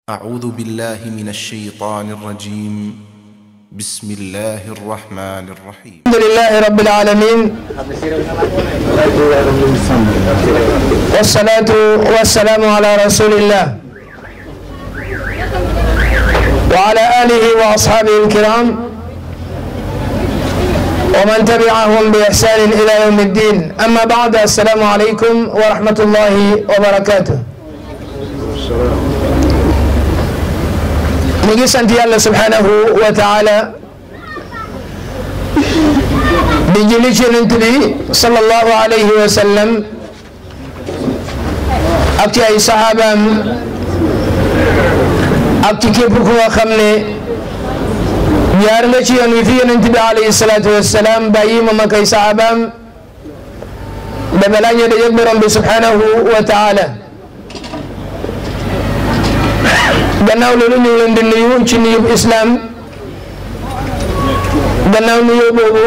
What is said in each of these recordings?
أعوذ بالله من الشيطان الرجيم بسم الله الرحمن الرحيم الحمد لله رب العالمين والصلاة والسلام على رسول الله وعلى آله وأصحابه الكرام ومن تبعهم بإحسان إلى يوم الدين أما بعد السلام عليكم ورحمة الله وبركاته ñu ngi sant yàlla subhanahu wa taala di julli ci yonent bi sallallahu alayhi wa sallam ak ci ay saxaabaam ak ci képp ku nga xam ne jaar nga ci yoon wi fi yonent bi alayhi salaatu wa salaam bàyyi moom ak ay saxaabaam ba balaa ñu dajeeg borom bi subhanahu wa taala gannaaw loolu ñu ngi leen di nuyu ci nuyub islam gannaaw nuyu boobu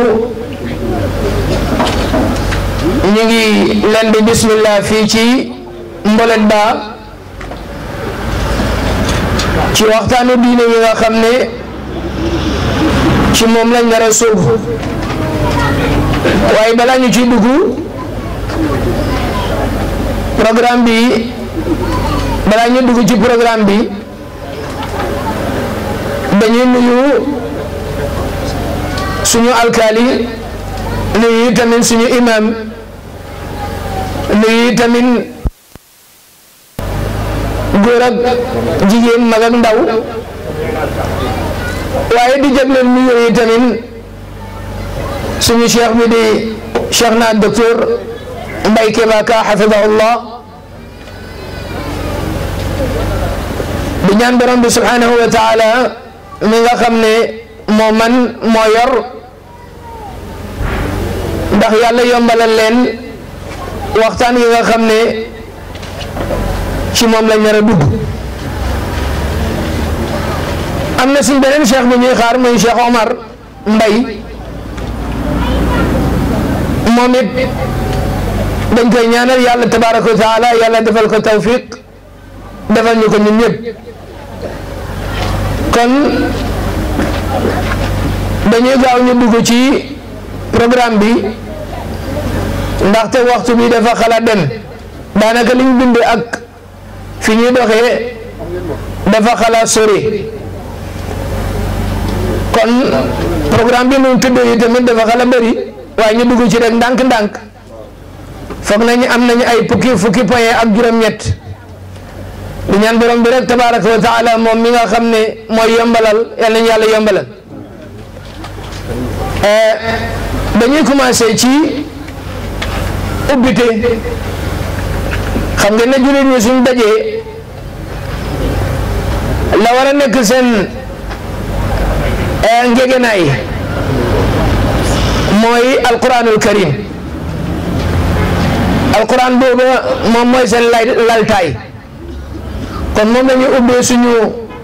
ñu ngi leen di bismillah fii ci mbolet ba ci waxtaanu diine yi nga xam ne ci moom lañ nar a sóobu waaye balaa ñu ciy dugg programme bi balaa ñu dugg ci programme bi dañuy nuyu suñu alkaali nuyu tamit suñu imam nuyu tamit góor ak jigéen mag ak ndaw waaye di jagleel nuyu yi tamit suñu cheikh bi di cheikh na docteur Mbaye Keba Ka xafidahullah di ñaan borom bi subhanahu wa taala mi nga xam ne moo man moo yor ndax yàlla yombalal leen waxtaan yi nga xam ne ci moom lañ nar a dugg am na suñ beneen cheikh bu ñuy xaar muy cheikh Omar Mbay moom it dañ koy ñaanal yàlla tabaraka wa taala yàlla defal ko tawfiq defal ñu ko ñun ñëpp kon dañuy gaaw ñu dugg ci programme bi ndaxte waxtu bi dafa xalaat dem daanaka li ñu bind ak fi ñuy doxee dafa xalaat sori kon programme bi nu tëddee yi tamit dafa xalaat bëri waaye ñu dugg ci rek ndànk-ndànk foog nañu am nañu ay fukki fukki point ak juróom-ñett di ñaan borom bi rek tabaraka wa taala moom mi nga xam ne mooy yombalal yal nañu yàlla yombalal dañuy commencé ci ubbite xam ngeen ne jullit ñi suñ dajee la war a nekk seen ngegenaay mooy alquranul karim alquran boobu moom mooy seen lay laltaay kon moom la ñu ubbee suñu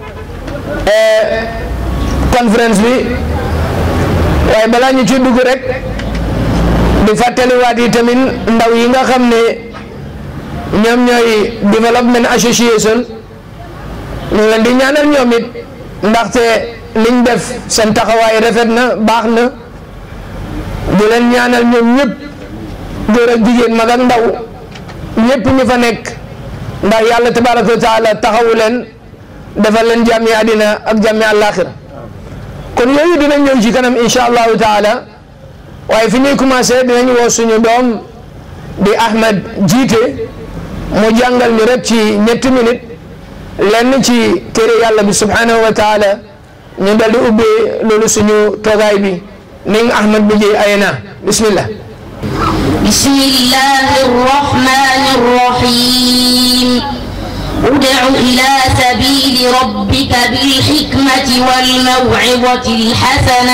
conférence bi waaye balaa ñu ci dugg rek di fàttaliwaat yi tamit ndaw yi nga xam ne ñoom ñooy development association ñu leen di ñaanal ñoom it ndaxte liñ def seen taxawaay rafet na baax na di leen ñaanal ñoom ñëpp góor ak jigéen mag ak ndaw ñëpp ñu fa nekk ndax yàlla tabaraka wa taala taxawu leen defal leen jàmmi àddina ak jàmmi àllaaxira kon yooyu dinañ ñëw ci kanam insha allahu taala waaye fi ñuy commencé dinañ woo suñu doom di Ahmed jiite mu jàngal ñu rek ci ñetti minute lenn ci téere yàlla bi subhanahu wa taala ñu dal di ubbee loolu suñu toogaay bi ning Ahmed bi jëy ayena bismillah بسم الله الرحمن الرحيم ادع إلى سبيل ربك بالحكمة والموعظة الحسنة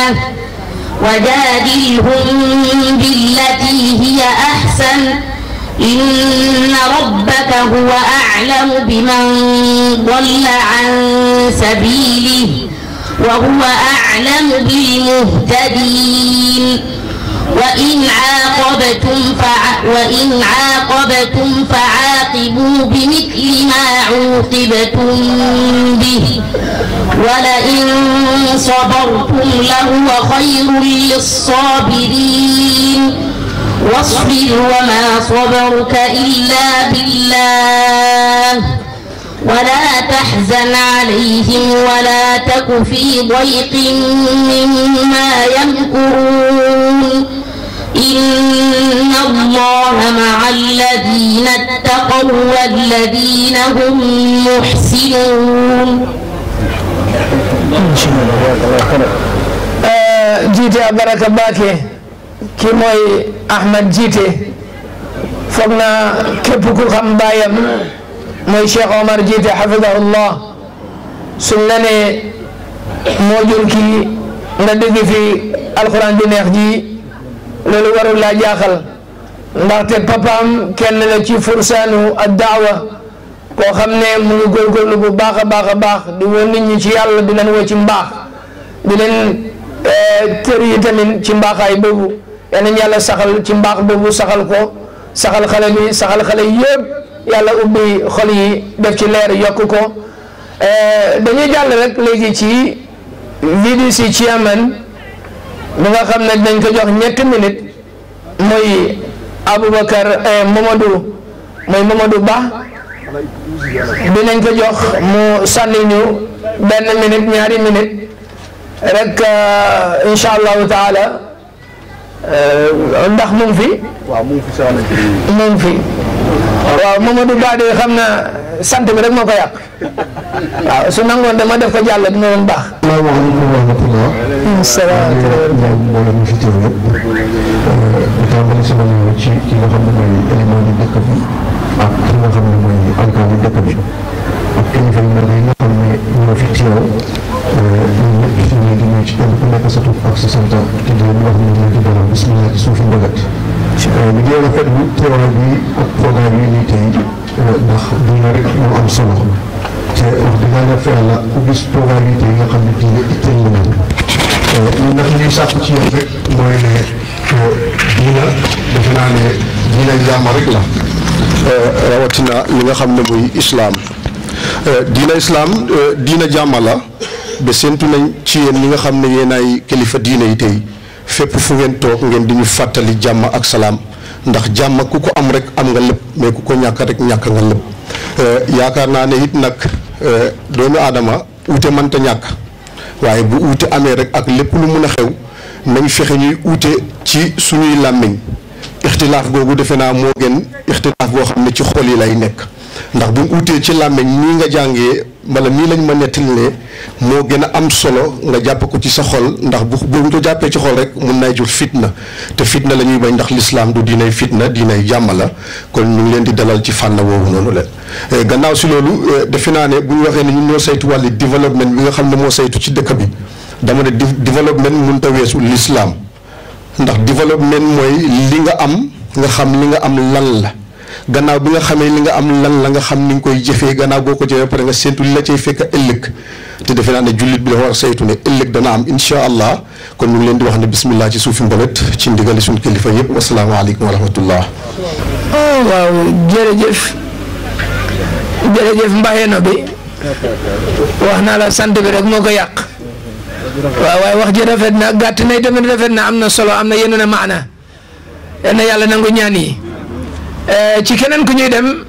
وجادلهم بالتي هي أحسن إن ربك هو أعلم بمن ضل عن سبيله وهو أعلم بالمهتدين وإن عاقبتم فع وإن عاقبتم فعاقبوا بمثل ما عوقبتم به ولئن صبرتم لهو خير للصابرين واصبر وما صبرك إلا بالله ولا تحزن عليهم ولا تك في ضيق مما يمكرون إن الله مع الذين اتقوا والذين هم محسنون jiite a baraka baake ki mooy Ahmed jiite foog na képp ku xam baayam mooy Cheikh Omar jiite xafidahullah suñ la ne moo jur kii nga dégg fi alquran bi neex ji loolu warul laa jaaxal ndaxte papaam kenn la ci fursaanu ad daawa koo xam ne mu ngi góorgóorlu bu baax a baax a baax di woo nit ñi ci yàlla di leen woo ci mbaax di leen kër yi tamit ci mbaaxaay boobu yal nañu yàlla saxal ci mbaax boobu saxal ko saxal xale bi saxal xale yëpp yàlla ubbi xol yi def ci leer yokk ko dañuy jàll rek léegi ci VDC chairman bi nga xam ne dañ ko jox ñetti minutes mooy Aboubacar Mamadou mooy Mamadou Ba dinañ ko jox mu sànni ñu benn minute ñaari minute rek incha allahu taala ndax mu ngi fi. waaw mu ngi fi saa mu ngi fi waaw Mamadou Ba de xam na sant bi rek moo ko yàq waaw su nangoon dama def ko jàll dina doon baax. salaamaaleykum wa rahmatulah. salaamaaleykum. mbooloo mi fi teew yëpp. di tàmbali sama nuyoo ci ki nga xam ne mooy élément di dëkk bi ak ki nga xam ne mooy alkaali dëkk bi ak kilifa yu mel yi nga xam ne ñoo fi teew ñun ñëpp ñu ngi di nuyu ci kenn ku nekk sa tur ak sa sant te di leen wax ne ñu ngi dalal bismillah ci suufi mbëggat. li ngeen rafetlu teewaay bi ak programme yi nii tey ndax diine rek moo am solo te wax dëgg yàlla fa yàlla ku gis programme yi tey nga xam ne diine itteel na leen ñun nag ñuy sàkku ci yéen rek mooy ne diina defe naa ne diina jàmm rek la rawatina li nga xam ne muy islaam diina islaam diina jàmm la ba séntu nañ ci yéen ñi nga xam ne yéen ay kilifa diina yi tey fépp fu ngeen toog ngeen di ñu fàttali jàmm ak salaam ndax jàmm ku ko am rek am nga lépp mais ku ko ñàkk rek ñàkk nga lépp yaakaar naa ne it nag doomu aadama uute mënta ñàkk waaye bu uute amee rek ak lépp lu mun a xew nañ fexe ñuy uute ci suñuy làmmiñ ixtilaaf googu defe naa moo gën ixtilaaf boo xam ne ci xol yi lay nekk ndax buñ uutee ci làmmiñ nii nga jàngee wala nii lañ ma nettalee moo gën a am solo nga jàpp ko ci sa xol ndax bu buñ ko jàppee ci xol rek mun nay jur fitna te fitna la ñuy bañ ndax lislaam du diinay fitna diinay jàmm la kon ñu ngi leen di dalal ci fànn woowu noonu leen gannaaw si loolu defe naa ne bu ñu waxee ne ñun ñoo saytu wàlli développement bi nga xam ne moo saytu ci dëkk bi dama ne développement mënut a weesu lislaam ndax développement mooy li nga am nga xam li nga am lan la gannaaw bi nga xamee li nga am lan la nga xam ni nga koy jëfee gannaaw boo ko jëfee pare nga séntu li la cay fekk ëllëg te defe naa ne jullit bi dafa war a saytu ne ëllëg dana am incha allah kon ñu ngi leen di wax ne bismillah ci suufi mbalit ci ndigali suñu kilifa yëpp wasalaamaaleykum wa rahmatullah. waaw jërëjëf jërëjëf mbaxeeno bi wax naa la sant bi rek moo ko yàq waaw waaye wax ji rafet na gàtt na tamit rafet na am na solo am na yeneen a maana yal na yàlla nangu ñaan yi ci keneen ku ñuy dem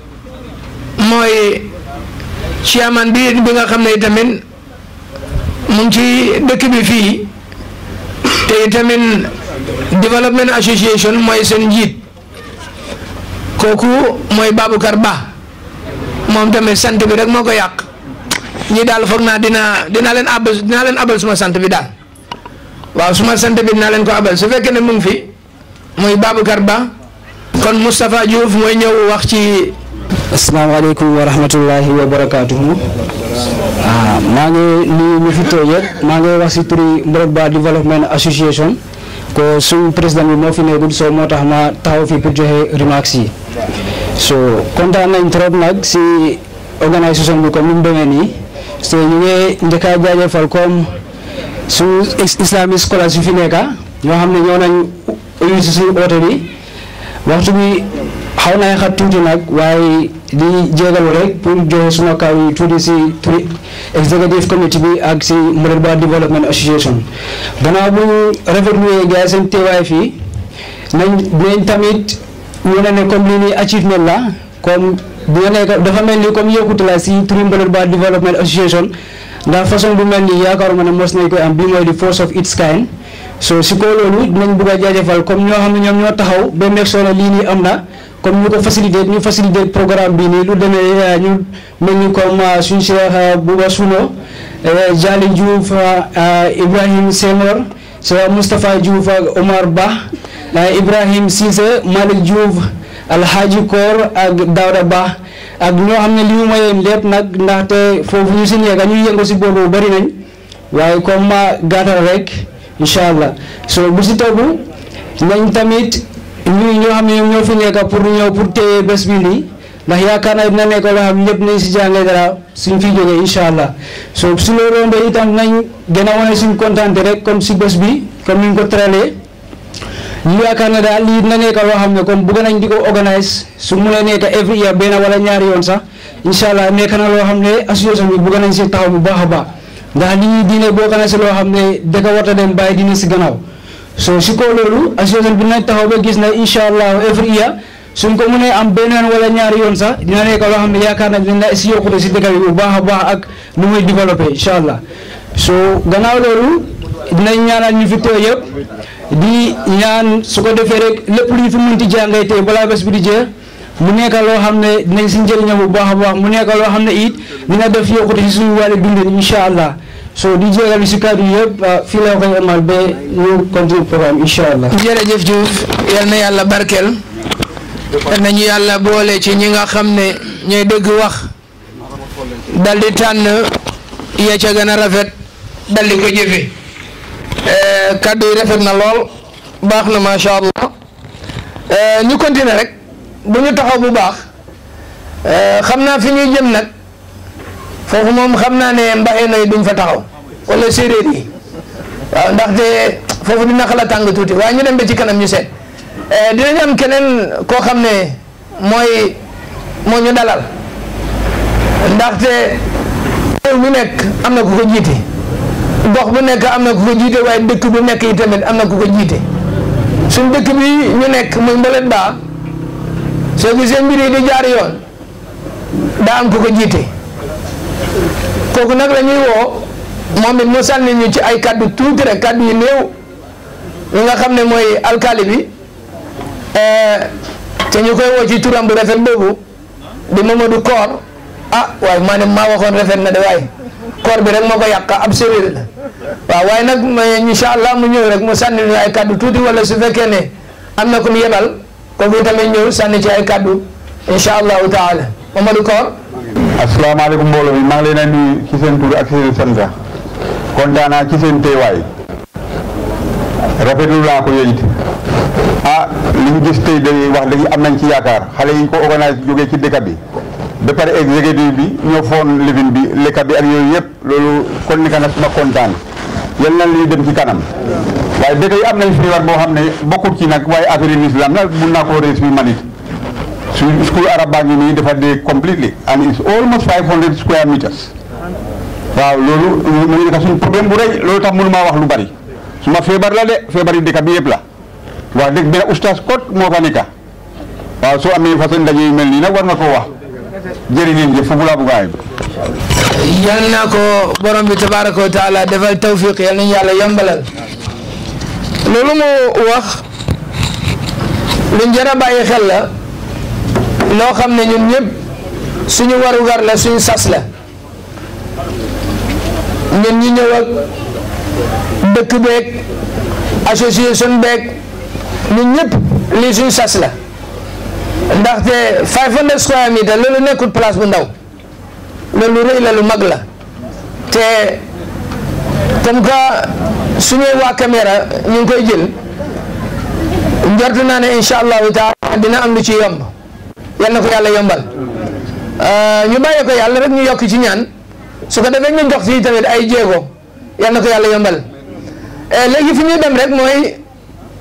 mooy chairman bi bi nga xam ne tamit mu ngi ci dëkk bi fii te tamit development association mooy seen njiit kooku mooy Baboucar Ba moom tamit sant bi rek moo ko yàq ñi daal foog naa dina dina leen abal dinaa leen abal suma sant bi daal waaw suma sant bi dinaa leen ko abal su fekkee ne mu ngi fi muy Baboucar Ba kon Moustapha Diouf mooy ñëw wax ci asalaamaaleykum wa rahmatullahi wa barakaatuhu ah maa ngi nuyu ñu fi toog yëpp maa ngi wax si turi Mborok Ba Development Association ko suñu président bi moo fi nekkul soo moo tax ma taxaw fi pour joxe remarques yi so kontaan nañ trop nag si organisation bi comme ni mu demee nii so ñu ngi njëkk a jaajëfal comme suñu islamic scholars yu fi nekka ñoo xam ne ñoo nañ uyu si suñu oote bi waxtu bi xaw naa xat tuuti nag waaye di jégalu rek pour joxe suma kaw yi tuuti si turi executive committee bi ak si Mouride Development Association gannaaw bu ñu rafetlu gars yi seen teewaay fii nañ dinañ tamit wane ne comme lii nii achievement la comme dina nekk dafa mel ni comme yokkute la si turi Mouride Development Association ndax façon bu mel nii yaakaaruma ne mos nañ koy am bii mooy di force of its kind so si ko loolu dinañ bëgg a jaajëfal comme ñoo xam ne ñoom ñoo taxaw ba nekk soo ne lii nii am na comme ñu ko facilité ñu facilité programme bi nii lu demee ñu mel ni comme suñu Cheikh Bouba Suno Jali Diouf Ibrahim Senghor Cheikh Moustapha Diouf ak Omar Ba Ibrahim Cissé Malick Diouf Alhaji Koor ak Daouda Ba ak ñoo xam ne li mu mayeen lépp nag ndaxte foofu ñu si nekk ñuy yëngu si boobu bari nañ waaye comme ma gàttal rek incha allah so bu si tegu nañ tamit ñuy ñoo xam ne ñoom ñoo fi nekk pour ñëw pour téye bés bi nii ndax yaakaar naa dina nekk loo xam ñëpp nañ si jàngee dara suñ fi jógee incha allah so su loolu rombee itam nañ gën a wane suñ kontaante rek comme si bés bi comme ni ñu ko tëralee ñu yaakaar ne daal lii dina nekk loo xam ne comme bëgg nañ di ko organise su mu ne nekk every year benn wala ñaari yoon sax incha allah nekk na loo xam ne association bi bëgg nañ si taxaw bu baax a baax ndax lii diine boo na si loo xam ne dëkk warta dem bàyyi diine si gannaaw so si ko loolu association bi nañ taxaw ba gis na incha allah every year suñ ko mënee am benn yoon wala ñaari yoon sax dina nekk loo xam ne yaakaar nañ dina si yokkute si dëkk bi bu baax a baax ak nu muy développé incha allah so gannaaw loolu dinañ ñaanal ñu fi teew yëpp di ñaan su ko defee rek lépp lu ñu fi mënti jàngay tey balaa bés bi di jeex mu nekk loo xam ne dinañ si njëriñam bu baax a baax mu nekk loo xam ne it dina def yokkute si suñu wàllu dundin incha allah so di jégal si kàddu yëpp fii la koy amal ba ñu continue programme incha allah. jërëjëf Diouf yal na yàlla barkeel yal nañu yàlla boole ci ñi nga xam ne ñooy dëgg wax dal di tànn ya ca gën a rafet dal di ko jëfe kàddu yi rafet na lool baax na macha allah ñu continuer rek bu ñu taxaw bu baax xam naa fi ñuy jëm nag foofu moom xam naa ne mbaxee nay duñ fa taxaw wala séeréer yi waaw ndaxte foofu dina xala tàng tuuti waaye ñu dem ba ci kanam ñu seet dinañ am keneen koo xam ne mooy moo ñu dalal ndaxte réew mu nekk am na ku ko jiite gox bu nekk am na ku ko jiite waaye dëkk bu nekk yi tamit am na ku ko jiite suñ dëkk bi ñu nekk muy mbalet baa soo gisee mbir yi di jaar yoon daa am ku ko jiite kooku nag la ñuy woo moom it mu sànni ñu ci ay kaddu tuuti rek kaddu yu néew ñi nga xam ne mooy alkaali bi te ñu koy woo ci turam bu rafet boobu di Mamadou Koor ah waaye maa ne maa waxoon rafet na de waaye koor bi rek moo ko yàq ab séréer la waaw waaye nag incha allah mu ñëw rek mu sànni ñu ay kaddu tuuti wala su fekkee ne am na ku mu yebal kooku tamit ñëw sànni ci ay kaddu incha allahu taala Mamadou Koor. asalaamaaleykum mbooloo mi maa ngi leen a nuyu ci seen tur ak seen sant kontaan naa ci seen teewaay rafetlu laa ko yéen it ah li ñu gis tey day wax dëgg am nañ ci yaakaar xale yi ko organise jógee ci dëkk bi ba pare exécutif bi ñoo foon lifin bi lekka bi ak yooyu yëpp loolu kon ni ka na suma kontaan yal na li dem ci kanam waaye dëkk yi am nañ feebar boo xam ne bokkut ci nag waaye affaire yi islam nag mun naa koo rees fi manit su school arab baa ngi nii dafa dee completely and it's almost 500 square meters waaw loolu mu ngi nekk suñu problème bu rëy loolu tax mënu maa wax lu bari suma feebar la de feebar yi dëkk bi yëpp la wax dëgg benn oustaz kot moo fa nekk waaw soo amee façon ndaje yu mel nii nag war nga koo wax jërë ngeen jëf foofu laa bëgg a yal na ko borom bi tabaraka wa taala defal tawfiq yal nañu yàlla yombalal loolu moo wax luñ jar a bàyyi xel la loo xam ne ñun ñëpp suñu warugar la suñu sas la ñun ñi ñëw ak dëkk beeg association beeg ñun ñëpp lii suñu sas la ndaxte 500 square meter loolu nekkul place bu ndaw loolu rëy la lu mag la te comme que suñuy waa caméra ñu ngi koy jël njortu naa ne incha allahu taala dina am lu ci yomb yal na ko yàlla yombal ñu bàyyee ko yàlla rek ñu yokk ci ñaan su ko defee ñu jox fii tamit ay jéego yal na ko yàlla yombal léegi fi ñuy dem rek mooy bu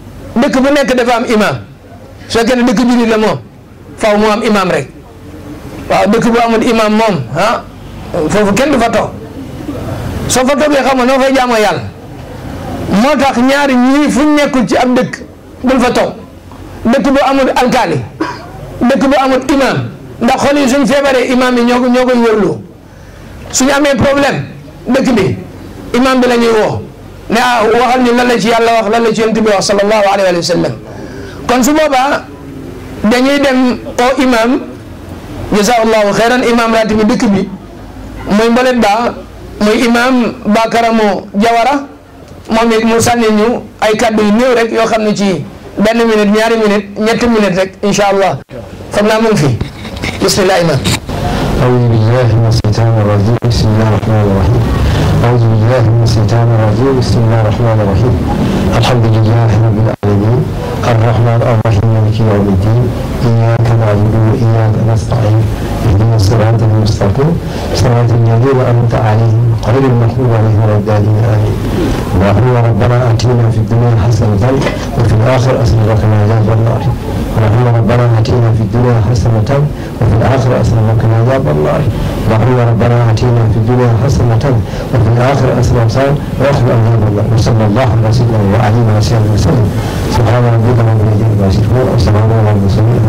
dëkk bu nekk dafa am imam su fekkee ne dëkk jullit la moom faw mu am imam rek waaw dëkk bu amul imam moom ah foofu kenn du fa toog soo fa toogee xam nga noo fay jaamoo yàlla moo tax ñaari ñii fu ñu nekkul ci ab dëkk bul fa toog dëkk bu amul alkaali dëkk bu amul imam ndax xol yi suñ feebaree imam yi ñoo ko ñoo koy wërloo suñu amee problème dëkk bi imam bi la ñuy woo ne ah waxal ñu lan la ci yàlla wax lan la ci yonent bi wax sallallahu alayhi wa sallam kon su boobaa dañuy dem au imam jazakallahu xeyran imam ratib bi dëkk bi muy mbolet ba muy imam Bakaramu Jawara moom it mu sànni ñu ay kaddu yu néew rek yoo xam ne ci benn minute ñaari minute ñetti minute rek incha allah foog naa mu ngi fi bismillah imam أعوذ بالله من الشيطان الرجيم بسم الله الرحمن الرحيم أعوذ بالله من الشيطان الرجيم بسم الله الرحمن الرحيم الحمد لله رب العالمين الرحمن الرحيم مالك يوم الدين إياك نعبد وإياك نستعين اهدنا الصراط المستقيم صراط الذين أنعمت عليهم غير المغضوب عليهم ولا الضالين آمين اللهم ربنا آتنا في الدنيا حسنة وفي الآخرة حسنة وقنا عذاب النار اللهم ربنا آتنا في الدنيا حسنة وفي الآخرة حسنة وقنا عذاب النار اللهم ربنا آتنا في الدنيا حسنة وفي الآخرة حسنة وقنا عذاب النار وصلى الله على سيدنا وعلى آله وصحبه وسلم سبحان ربك رب العزة عما يصفون وسلام على المرسلين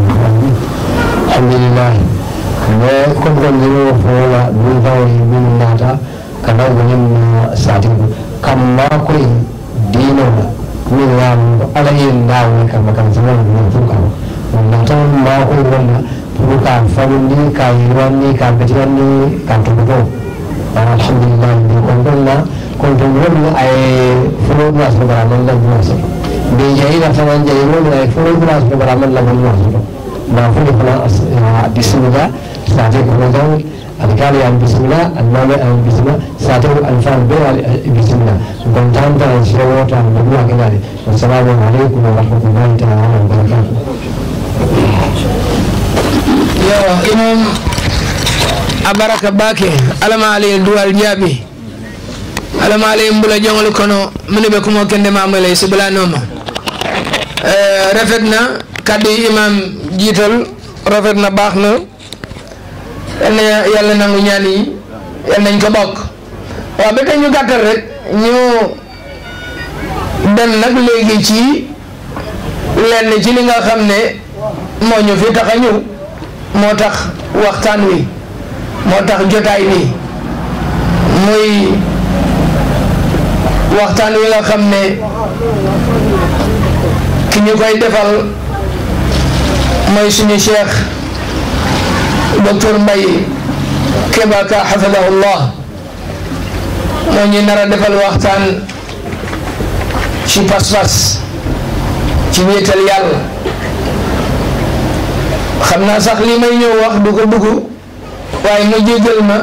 الحمد لله mais comme kon dino fola min fawri min nata kana gonin satibu kamma koy dino min lam ala yin dawo kam kam zaman min fuka nata ma ko wonna fuka famundi ka yirwanni ka betiwanni ka tugo alhamdulillah bi kon donna kon to wonni ay fulo nas ko bara man la buwasa be jayina fanan jayi wonni ay fulo nas ko bara man la buwasa ma fulo fana bismillah sate kono jaw alkali an bisimila almame an bisimila sate alfan be al bisimila gon tanta an sirawo ta an duwa kenade wassalamu alaikum wa rahmatullahi ta'ala wa barakatuh yo imam abaraka bake alama ali duwal jaabi alama ali mbula jongol kono mune be kumo kende mamale sibla noma euh rafet na kaddu yi imam jiital rafet na baax na yal na yàlla nangu ñaan yi yal nañ ko bokk waaw ba tey ñu gàttal rek ñu dem nag léegi ci lenn ci li nga xam ne moo ñu fi tax a ñëw moo tax waxtaan wi moo tax jotaay bi muy waxtaan wi nga xam ne ki ñu koy defal mooy suñu cheikh docteur Mbaye Keba Ka xafidahullah moo ñu nar a defal waxtaan ci pas-pas ci wéetal yàlla xam naa sax li may ñëw wax du ko dugg waaye mu jéggal ma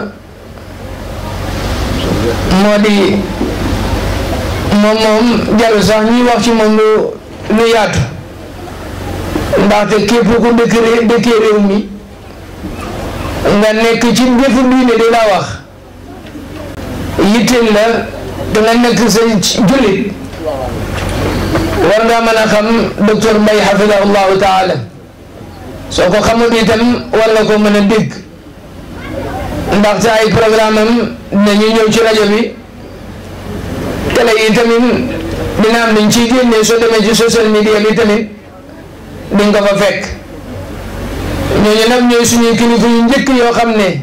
moo di moom moom jarul sax ñuy wax ci moom lu lu yaatu ndaxte képp ku dëkk ré- dëkkee réew mi nga nekk ci jëfu diine di la wax yitteel la da nga nekk sa jullit war ngaa mën a xam docteur Mbaye xafidahullahu taala soo ko xamul itam war nga ko mën a dégg ndaxte ay programme am dinañu ñëw ci rajo bi télé yi tamit dina am nañ ciy génnee soo demee ci social media bi tamit di nga ko fa fekk ñooñu nag ñooy suñuy kilifa yu njëkk yoo xam ne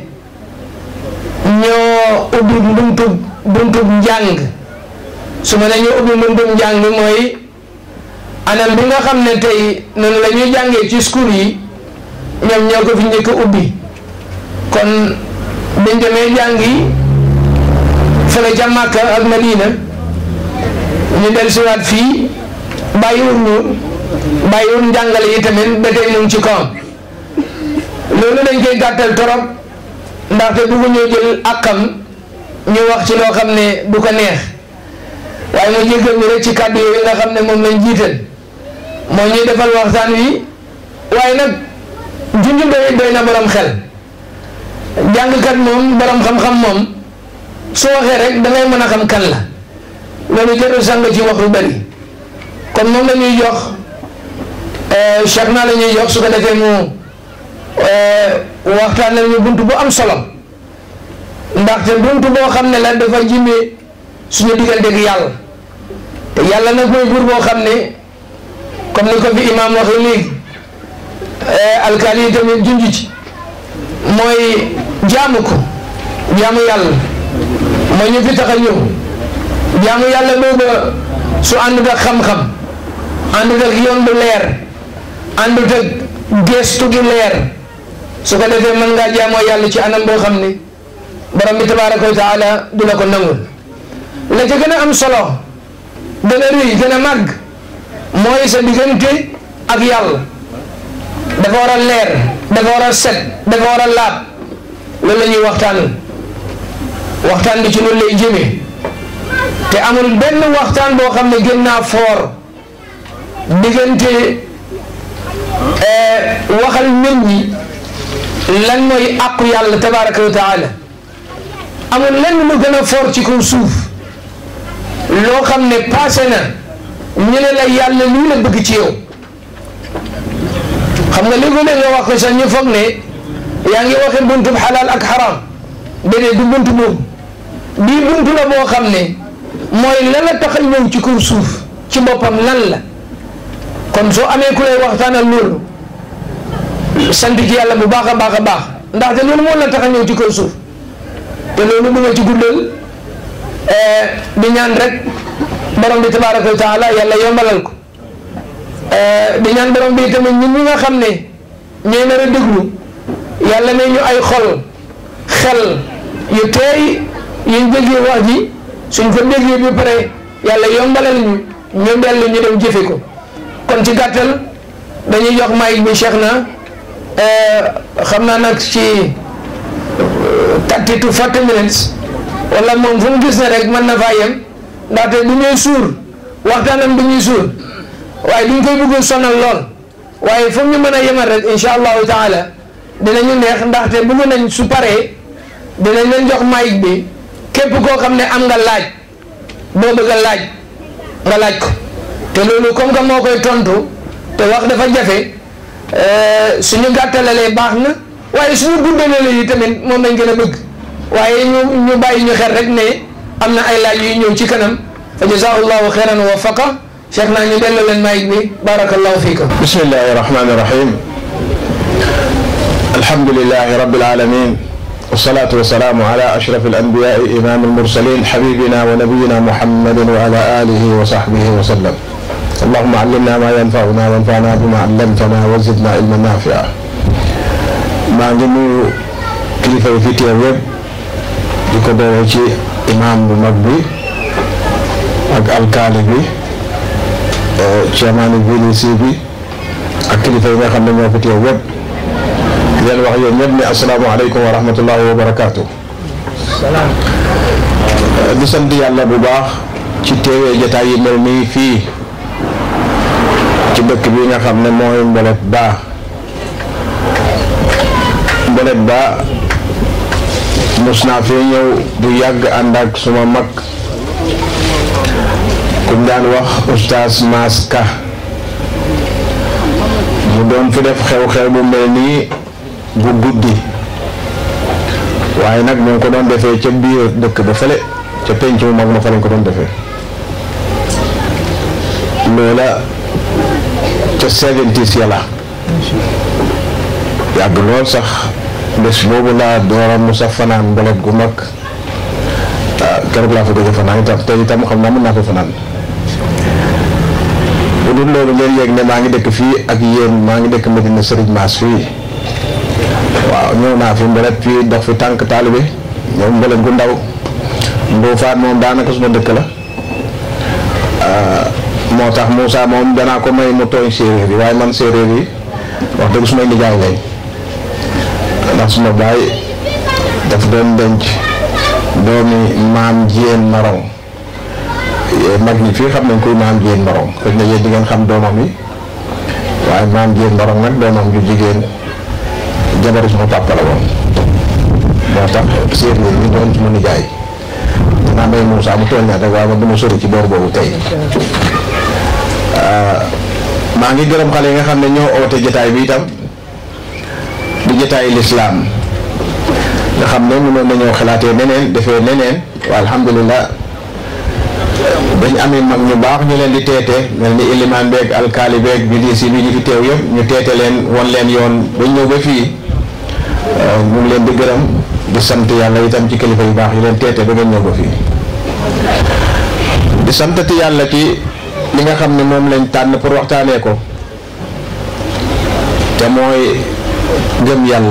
ñoo ubbi buntub buntub njàng su ma nee ñoo ubbi buntub njàng mooy anam bi nga xam ne tey noonu la ñuy jàngee ci school yi ñoom ñoo ko fi njëkk a ubbi kon biñ demee jàngi fële ca Màkka ak Madina ñu del siwaat fii bàyyiwul ñu bàyyiwul njàngale yi tamit ba tey mu ngi ci kawam loolu dañ koy gàttal torop ndaxte buggu ñoo jël akam ñu wax ci loo xam ne du ko neex waaye mu jéggal ñu rek ci kàddu yooyu nga xam ne moom lañ jiital moo ñuy defal waxtaan wi waaye nag junj doy doy na borom xel jàngkat moom borom xam-xam moom su waxee rek dangay mën a xam kan la loolu jarul sang ci wax lu bari kon moom la ñuy jox Cheikh naa la ñuy jox su ko defee mu waxtaanal ñu bunt bu am solo ndaxte bunt boo xam ne la dafa jimee suñu diggante ak yàlla te yàlla nag mooy buur boo xam ne comme ni ko fi imaam waxee léegi alkaali yi tamit junj ci mooy jaamu ko jaamu yàlla mooy ñu fi tax a ñëw jaamu yàlla booba su àndut ak xam-xam àndut ak yoon bu leer àndut ak gestu gi leer su ko defee mën ngaa jaamoo yàlla ci anam boo xam ne borom bi tabaraka wa taala du la ko nangul la ca gën a am solo gën a rëy gën a màgg mooy sa diggante ak yàlla dafa war a leer dafa war a set dafa war a laab loolu la ñuy waxtaan waxtaan bi ci loolu lay jëmee te amul benn waxtaan boo xam ne gën naa foor diggante waxal nit ñi lan mooy àqu yàlla tabaraka wa taala amul lenn lu gën a foor ci kaw suuf loo xam ne passé na ñu ne la yàlla lii la bëgg ci yow xam nga léegi-léeg nga wax ko sax ñu foog ne yaa ngi waxe buntu xalaal ak xaram déedéet du buntu boobu bii buntu la boo xam ne mooy lan la tax a ñëw ci kaw suuf ci boppam lan la kon soo amee ku lay waxtaanal loolu sant ci yàlla bu baax a baax a baax ndaxte loolu moo la tax a ñëw ci kaw suuf te loolu bu nga ci guddal di ñaan rek borom bi tabaraka wa taala yàlla yombalal ko di ñaan borom bi tamit ñun ñi nga xam ne ñooy nar a déglu yàlla ne ñu ay xol xel yu teey yuñ déggee wax ji suñ ko déggee bi pare yàlla yombalal ñu ñu dellu ñu dem jëfe ko kon ci gàttal dañuy jox mic bi Cheikh na xam naa nag ci thirty to forty minutes wala moom fu mu gis ne rek mën na faa yem ndaxte du ñuy suur waxtaanam du ñuy suur waaye duñ koy bëgg sonal lool waaye fu ñu mën a yemal rek incha allahu taala dinañu neex ndaxte bëgg nañ su paree dinañ leen jox mic bi képp koo xam ne am nga laaj boo bëgg a laaj nga laaj ko te loolu comme que moo koy tontu te wax dafa jafe suñu gàttalalee baax na waaye suñu guddalalee yi tamit moom lañ gën a bëgg waaye ñu ñu bàyyi ñu xel rek ne am na ay laaj yuy ñëw ci kanam fa jazaahullahu xeyran wa wafaqa cheikh naa ñu delloo leen mic bi barakallahu fiikum bismillahi rahmani rahim alhamdulilahi rabbil alamin والصلاة والسلام على أشرف الأنبياء إمام المرسلين حبيبنا ونبينا محمد وعلى آله وصحبه وسلم اللهم علمنا ما ينفعنا وانفعنا بما علمتنا وزدنا علما نافعا maa ngi nuyu kilifa yi fi teew yëpp di ko doore ci imam bu mag bi ak alkaali bi chairman VDC bi ak kilifa yi nga xam ne ñoo fi teew yëpp di leen wax yéen ñëpp ne asalaamaaleykum wa rahmatullahi wa barakaatu. di sant yàlla bu baax ci teewee jataay yi mel nii fii ci dëkk bi nga xam ne mooy Mbolet Ba Mbolet Ba mos naa fee ñëw bu yàgg ànd ak suma mag kuñ daan wax oustaz Maas Ka mu doon fi def xew-xew bu mel nii bu guddi waaye nag ñu ngi ko doon defee ca biir dëkk ba fële ca penc mu mag ma fa lañ ko doon defee loola ca seventies ya la yàgg lool sax bés boobu laa doora mu sax fanaan mbolet gu mag keroog laa fa gëj a fanaan itam te itam xam naa mën naa ko fanaan bu dul loolu ngeen yéeg ne maa ngi dëkk fii ak yéen maa ngi dëkk Medina Serigne Mass fii waaw ñëw naa fi mbolet fii dox fi tànk taalibe ñëw mbolet gu ndaw Ndofane moom daanaka suma dëkk la moo tax Moussa moom danaa ko may mu tooñ séeréer yi waaye man séeréer yi wax dëgg sumay nijaay lañ ndax suma baay daf doon denc doomi maam jiyeen marong mag ñi fii xam nañ koy maam jiyeen marong xëy na yéen di ngeen xam doomam yi waaye maam jiyeen marong nag doomam ju jigéen jabaru suma papa la woon moo tax séeréer yi doon suma nijaay dinaa may Moussa mu tooñ naa rek waaye man dama sori ci boor boobu tey maa ngi gërëm xale yi nga xam ne ñoo oote jotaay bi itam di jotaayu lislaam nga xam ne mënoon nañoo xalaatee neneen defee neneen waa alhamdulilah dañ amee mag ñu baax ñu leen di teete mel ni ilimaan beeg alkaali beeg bi di si bi ñu fi teew yëpp ñu teete leen won leen yoon bañ ñëw ba fii ñu ngi leen di gërëm di sant yàlla itam ci kilifa yu baax yi leen teete ba ngeen ñëw ba fii di santati yàlla ci li nga xam ne moom lañ tànn pour waxtaanee ko te mooy gëm yàlla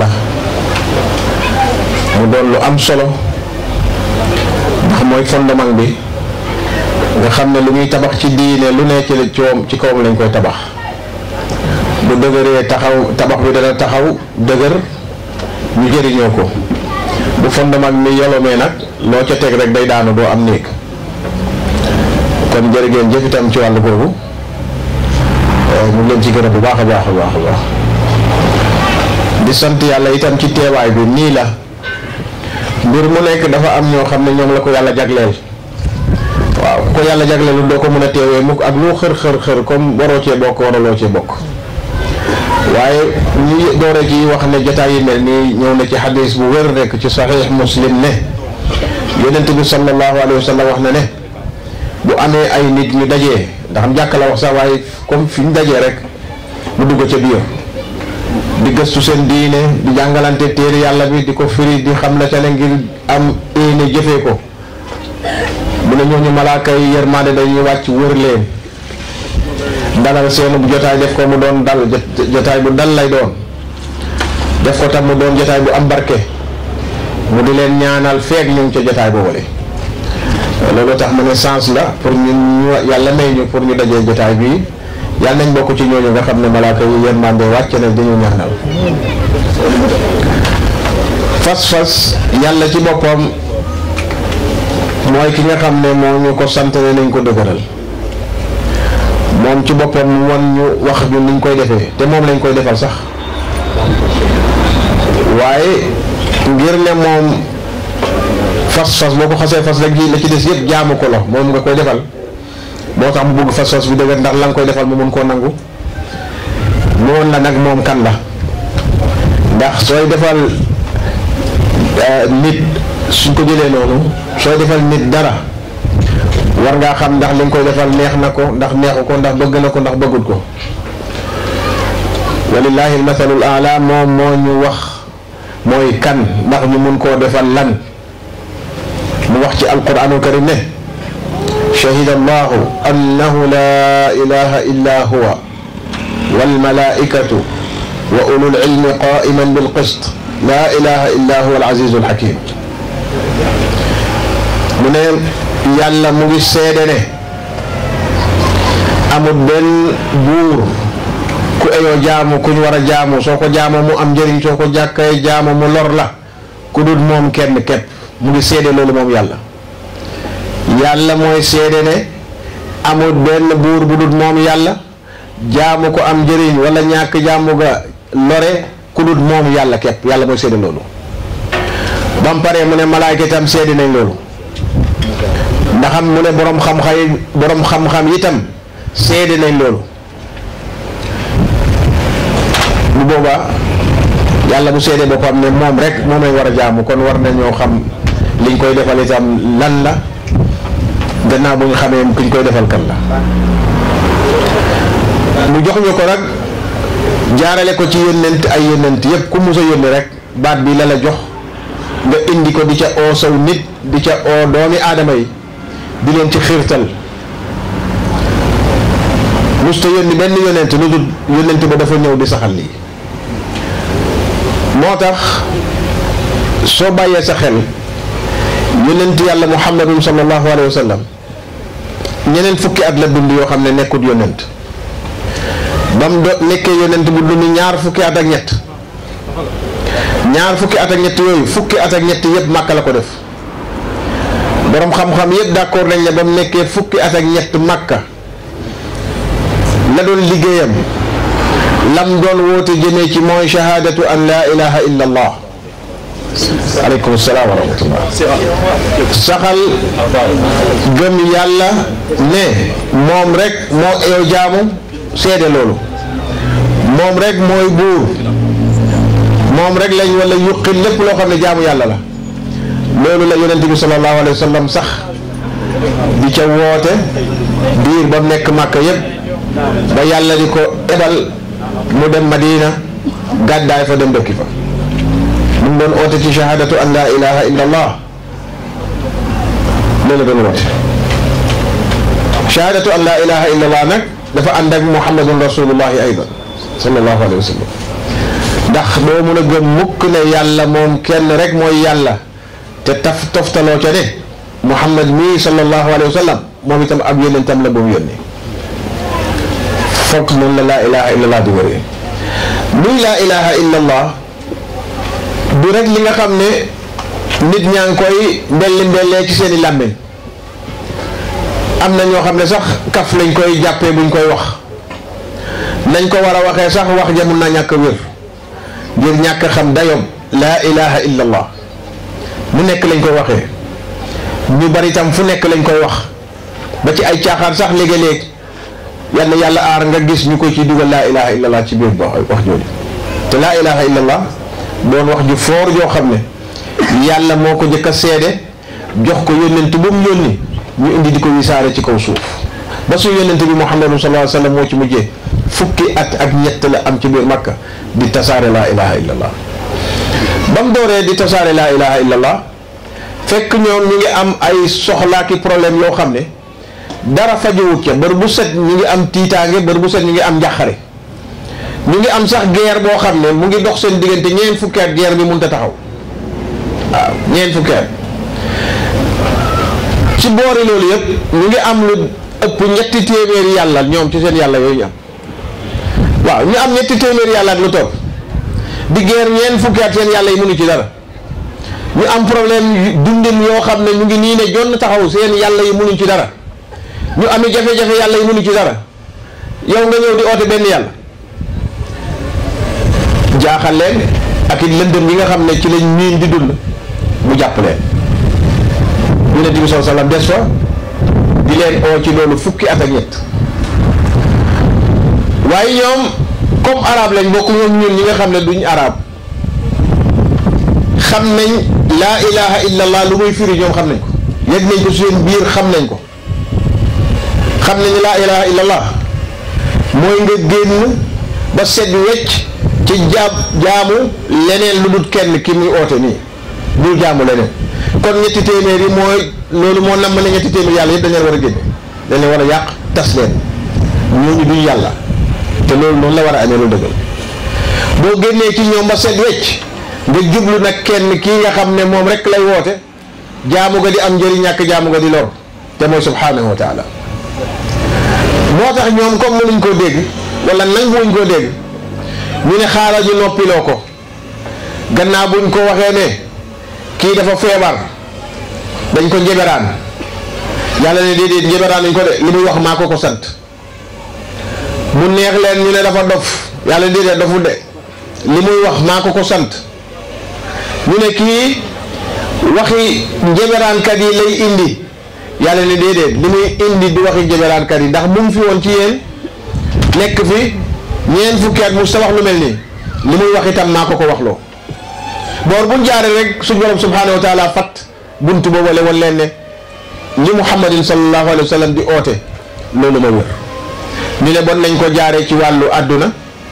mu doon lu am solo ndax mooy fondement bi nga xam ne lu ñuy tabax ci diine lu ne ci coom ci kawam lañ koy tabax bu dëgëree taxaw tabax bi dana taxaw dëgër ñu jëriñoo ko bu fondement mi yolomee nag loo ca teg rek day daanu doo am néeg kon jërë ngeen jëf itam ci wàllu boobu mu ngi leen ci gërëm bu baax a baax a baax a baax di sant yàlla itam ci teewaay bi nii la mbir mu nekk dafa am ñoo xam ne ñoom la ko yàlla jagleel waaw ko yàlla jagleelu doo ko mën a teewee mukk ak lu xër xër xër comme waroo cee bokk waraloo cee bokk waaye ñu doore ci wax ne jotaay yi mel nii ñëw na ci xadis bu wér rekk ci saxiix muslim ne yonent bi sallallahu alayhi wa sallam wax na ne bu amee ay nit ñu dajee ndax am jàkka la wax sax waaye comme fi ñu dajee rek mu dugg ca biir di gëstu seen diine di jàngalante téere yàlla bi di ko firi di xam la ca ne ngir am éene jëfee ko mu ne ñooñu malaaka yi yërmande dañuy wàcc wër leen dalal seenu jotaay def ko mu doon dal jotaay bu dal lay doon def ko tam mu doon jotaay bu am barke mu di leen ñaanal feeg ñu ngi ca jotaay boobule loolu tax ma ne sens la pour ñu ñu yàlla may ñu pour ñu dajee jotaay bi yàlla nañ bokk ci ñooñu nga xam ne malaaka yi yërmande wàcc na dañu ñaanal fas-fas yàlla ci boppam mooy ki nga xam ne moo ñu ko sant ne nañ ko dëgëral moom ci boppam wan ñu wax ñu niñ koy defee te moom lañ koy defal sax waaye ngir ne moom fas-fas boo ko xasee fas rek la ci des yëpp jaamu ko la moom nga koy defal moo tax mu bëgg fas-fas bi dëgër ndax la nga koy defal mu mun koo nangu noonu la nag moom kan la ndax sooy defal nit suñ ko jëlee noonu sooy defal nit dara war ngaa xam ndax li nga koy defal neex na ko ndax neexu ko ndax bëgg na ko ndax bëggul ko walillahi almathalul ala moom moo ñu wax mooy kan ndax ñu mun koo defal lan mu wax ci alquranul karim ne shahida allahu annahu la ilaha illa huwa walmalaikatu wa ulul ilmi qaiman bilqist la ilaha illa huwa alazizu alhakim mu ne yàlla mu ngi seede ne amul benn buur ku eyoo jaamu ku ñu war a jaamu soo ko jaamoo mu am njëriñ soo ko jàkkee jaamu mu lor la ku dul moom kenn képp mu ngi seede loolu moom yàlla yàlla mooy seede ne amul benn buur bu dul moom yàlla jaamu ko am njëriñ wala ñàkk jaamu ga lore ku dul moom yàlla képp yàlla mooy seede loolu ba mu paree mu ne malaayka itam seede nañ loolu ndaxam mu ne borom xam-xam yi borom xam-xam itam seede nañ loolu bu boobaa yàlla bu seede boppam ne moom rek moom lañ war a jaamu kon war nañoo xam liñ koy defal itam lan la gannaaw bu ñu xamee kuñ koy defal kan la mu jox ñu ko nag jaarale ko ci yónnent ay yónnent yépp ku mus a yónni rek baat bi la la jox nga indi ko di ca oo saw nit di ca oo doomi aadama yi di leen ci xiirtal musta yónni benn yónnent lu dul yónnent ba dafa ñëw di saxal lii moo tax soo bàyyee sa xel yónnent yàlla muhammadun sallallahu alayhi wa sallam ñeneen fukki at la dund yoo xam ne nekkut yónnent ba mu do nekkee yónnent bu dund ñaar fukki at ak ñett ñaar fukki at ak ñett yooyu fukki at ak ñett yëpp màkka la ko def borom xam-xam yëpp d'accord nañ ne ba mu nekkee fukki at ak ñett màkka la doon liggéeyam lam doon woote jëmee ci mooy shahaadatu an laa ilaha illa allah aleykum salaam wa rahmatullah saxal gëm yàlla ne moom rek moo yow jaamu seede loolu moom rek mooy buur moom rek lañ wala yuqi lépp loo xam ne jaamu yàlla la loolu la yonent bi sallallahu alayhi wa sallam sax di ca woote diir ba mu nekk màkka yépp ba yàlla di ko ebal mu dem madina gàddaay fa dem dëkki fa mu ngi doon oote ci shahadatu an la ilaha illa allah loolu la doon woote shahadatu an la ilaha illa allah nag dafa ànd ak muhammadun rasulullahi aydan sallallahu alayhi wa sallam ndax doo mun a gëm mukk ne yàlla moom kenn rek mooy yàlla te taf toftaloo ca ne muhammad mii sallallahu alayhi wa sallam moom itam ab yónnentam la boobu yónni foog noonu la laa ilaha illa allah di wëree luy laa ilaha illa allah du rek li nga xam ne nit ñaa ngi koy mbelli mbellee ci seeni làmmiñ am na ñoo xam ne sax kaf lañ koy jàppee buñ koy wax nañ ko war a waxee sax wax ja mun naa ñàkk wér ngir ñàkk xam dayoom laa ilaha illa allah mu nekk lañ koy waxee ñu bari tam fu nekk lañ koy wax ba ci ay caaxaan sax léegi-léeg yal na yàlla aar nga gis ñu koy ci dugal laa ilaha illa allah ci biir wax jooju te laa ilaha illa allah doon wax ju foor joo xam ne yàlla moo ko jëkk a seede jox ko yónnent bu mu yónni ñu indi di ko wisaare ci kaw suuf ba su yónnent bi muhammadu sallallahu alayhi wa sallam moo ci mujjee fukki at ak ñett la am ci biir makka di tasaare laa ilaha illa allah ba mu dooree di tasaare laa ilaha illa allah fekk ñoom ñu ngi am ay soxlaaki problème yoo xam ne dara fajowut ca bër bu set ñu ngi am tiitaange bër bu set ñu ngi am njàqare ñu ngi am sax guerre boo xam ne mu ngi dox seen diggante ñeent fukki at guerre bi mënut a taxaw waaw ñeent fukki at ci boori loolu yëpp ñu ngi am lu ëpp ñetti téeméeri yàlla ñoom ci seen yàlla yooyu ñu am waaw ñu am ñetti téeméeri yàlla ak lu topp di guerre ñeent fukki at seen yàlla yi mënu ci dara ñu am problème dundin yoo xam ne ñu ngi nii ne jonn taxaw seen yàlla yi mënuñ ci dara ñu amee jafe-jafe yàlla yi mënu ci dara yow nga ñëw di oote benn yàlla jaaxal leen ak it lëndëm yi nga xam ne ci lañ miin di dund mu jàpp leen yonent bi sallallahu alayhi wasallam des fa di leen oo ci loolu fukki at ak ñett waaye ñoom comme arabe lañ bokk ñoom ñun ñi nga xam ne duñ arabe xam nañ laa ilaha illallah lu muy firi ñoom xam nañ ko yëg nañ ko seen biir xam nañ ko xam nañ laa ilaha illallah mooy nga génn ba set wecc ci jaab jaamu leneen lu dul kenn ki muy oote nii bul jaamu leneen kon ñetti téeméer yi mooy loolu moo nam ne ñetti téeméer yàlla yëpp dañ leen war a génne dañ leen war a yàq tas leen ñooñu duñ yàlla te loolu noonu la war a amee lu dëggal boo génnee ci ñoom ba set wecc nga jublu nag kenn kii nga xam ne moom rek lay woote jaamu nga di am njëriñ ñàkk jaamu nga di lor te mooy subhanahu wa taala moo tax ñoom comme mënuñ koo dégg wala nanguwuñ koo dégg ñu ne xaaral ñu noppiloo ko gannaaw buñ ko waxee ne kii dafa feebar dañ ko njeberaan yàlla ne déedéet njeberaan nañ ko de li muy wax maa ko ko sant mu neex leen ñu ne dafa dof yàlla déedéet dofu de li muy wax maa ko ko sant ñu ne kii waxi njeberaankat yi lay indi yàlla ne déedéet li muy indi di waxi njeberaankat yi ndax mu ngi fi woon ci yéen nekk fi ñeent fukki at mu sa wax lu mel nii li muy wax itam maa ko ko waxloo boor buñ jaaree rek suñ borom subhanahu wa taala fat buntu boobu wala wan leen ne li muhammadin sallallahu alayhi wa sallam di oote loolu ma wér ñu ne bon nañ ko jaaree ci wàllu àdduna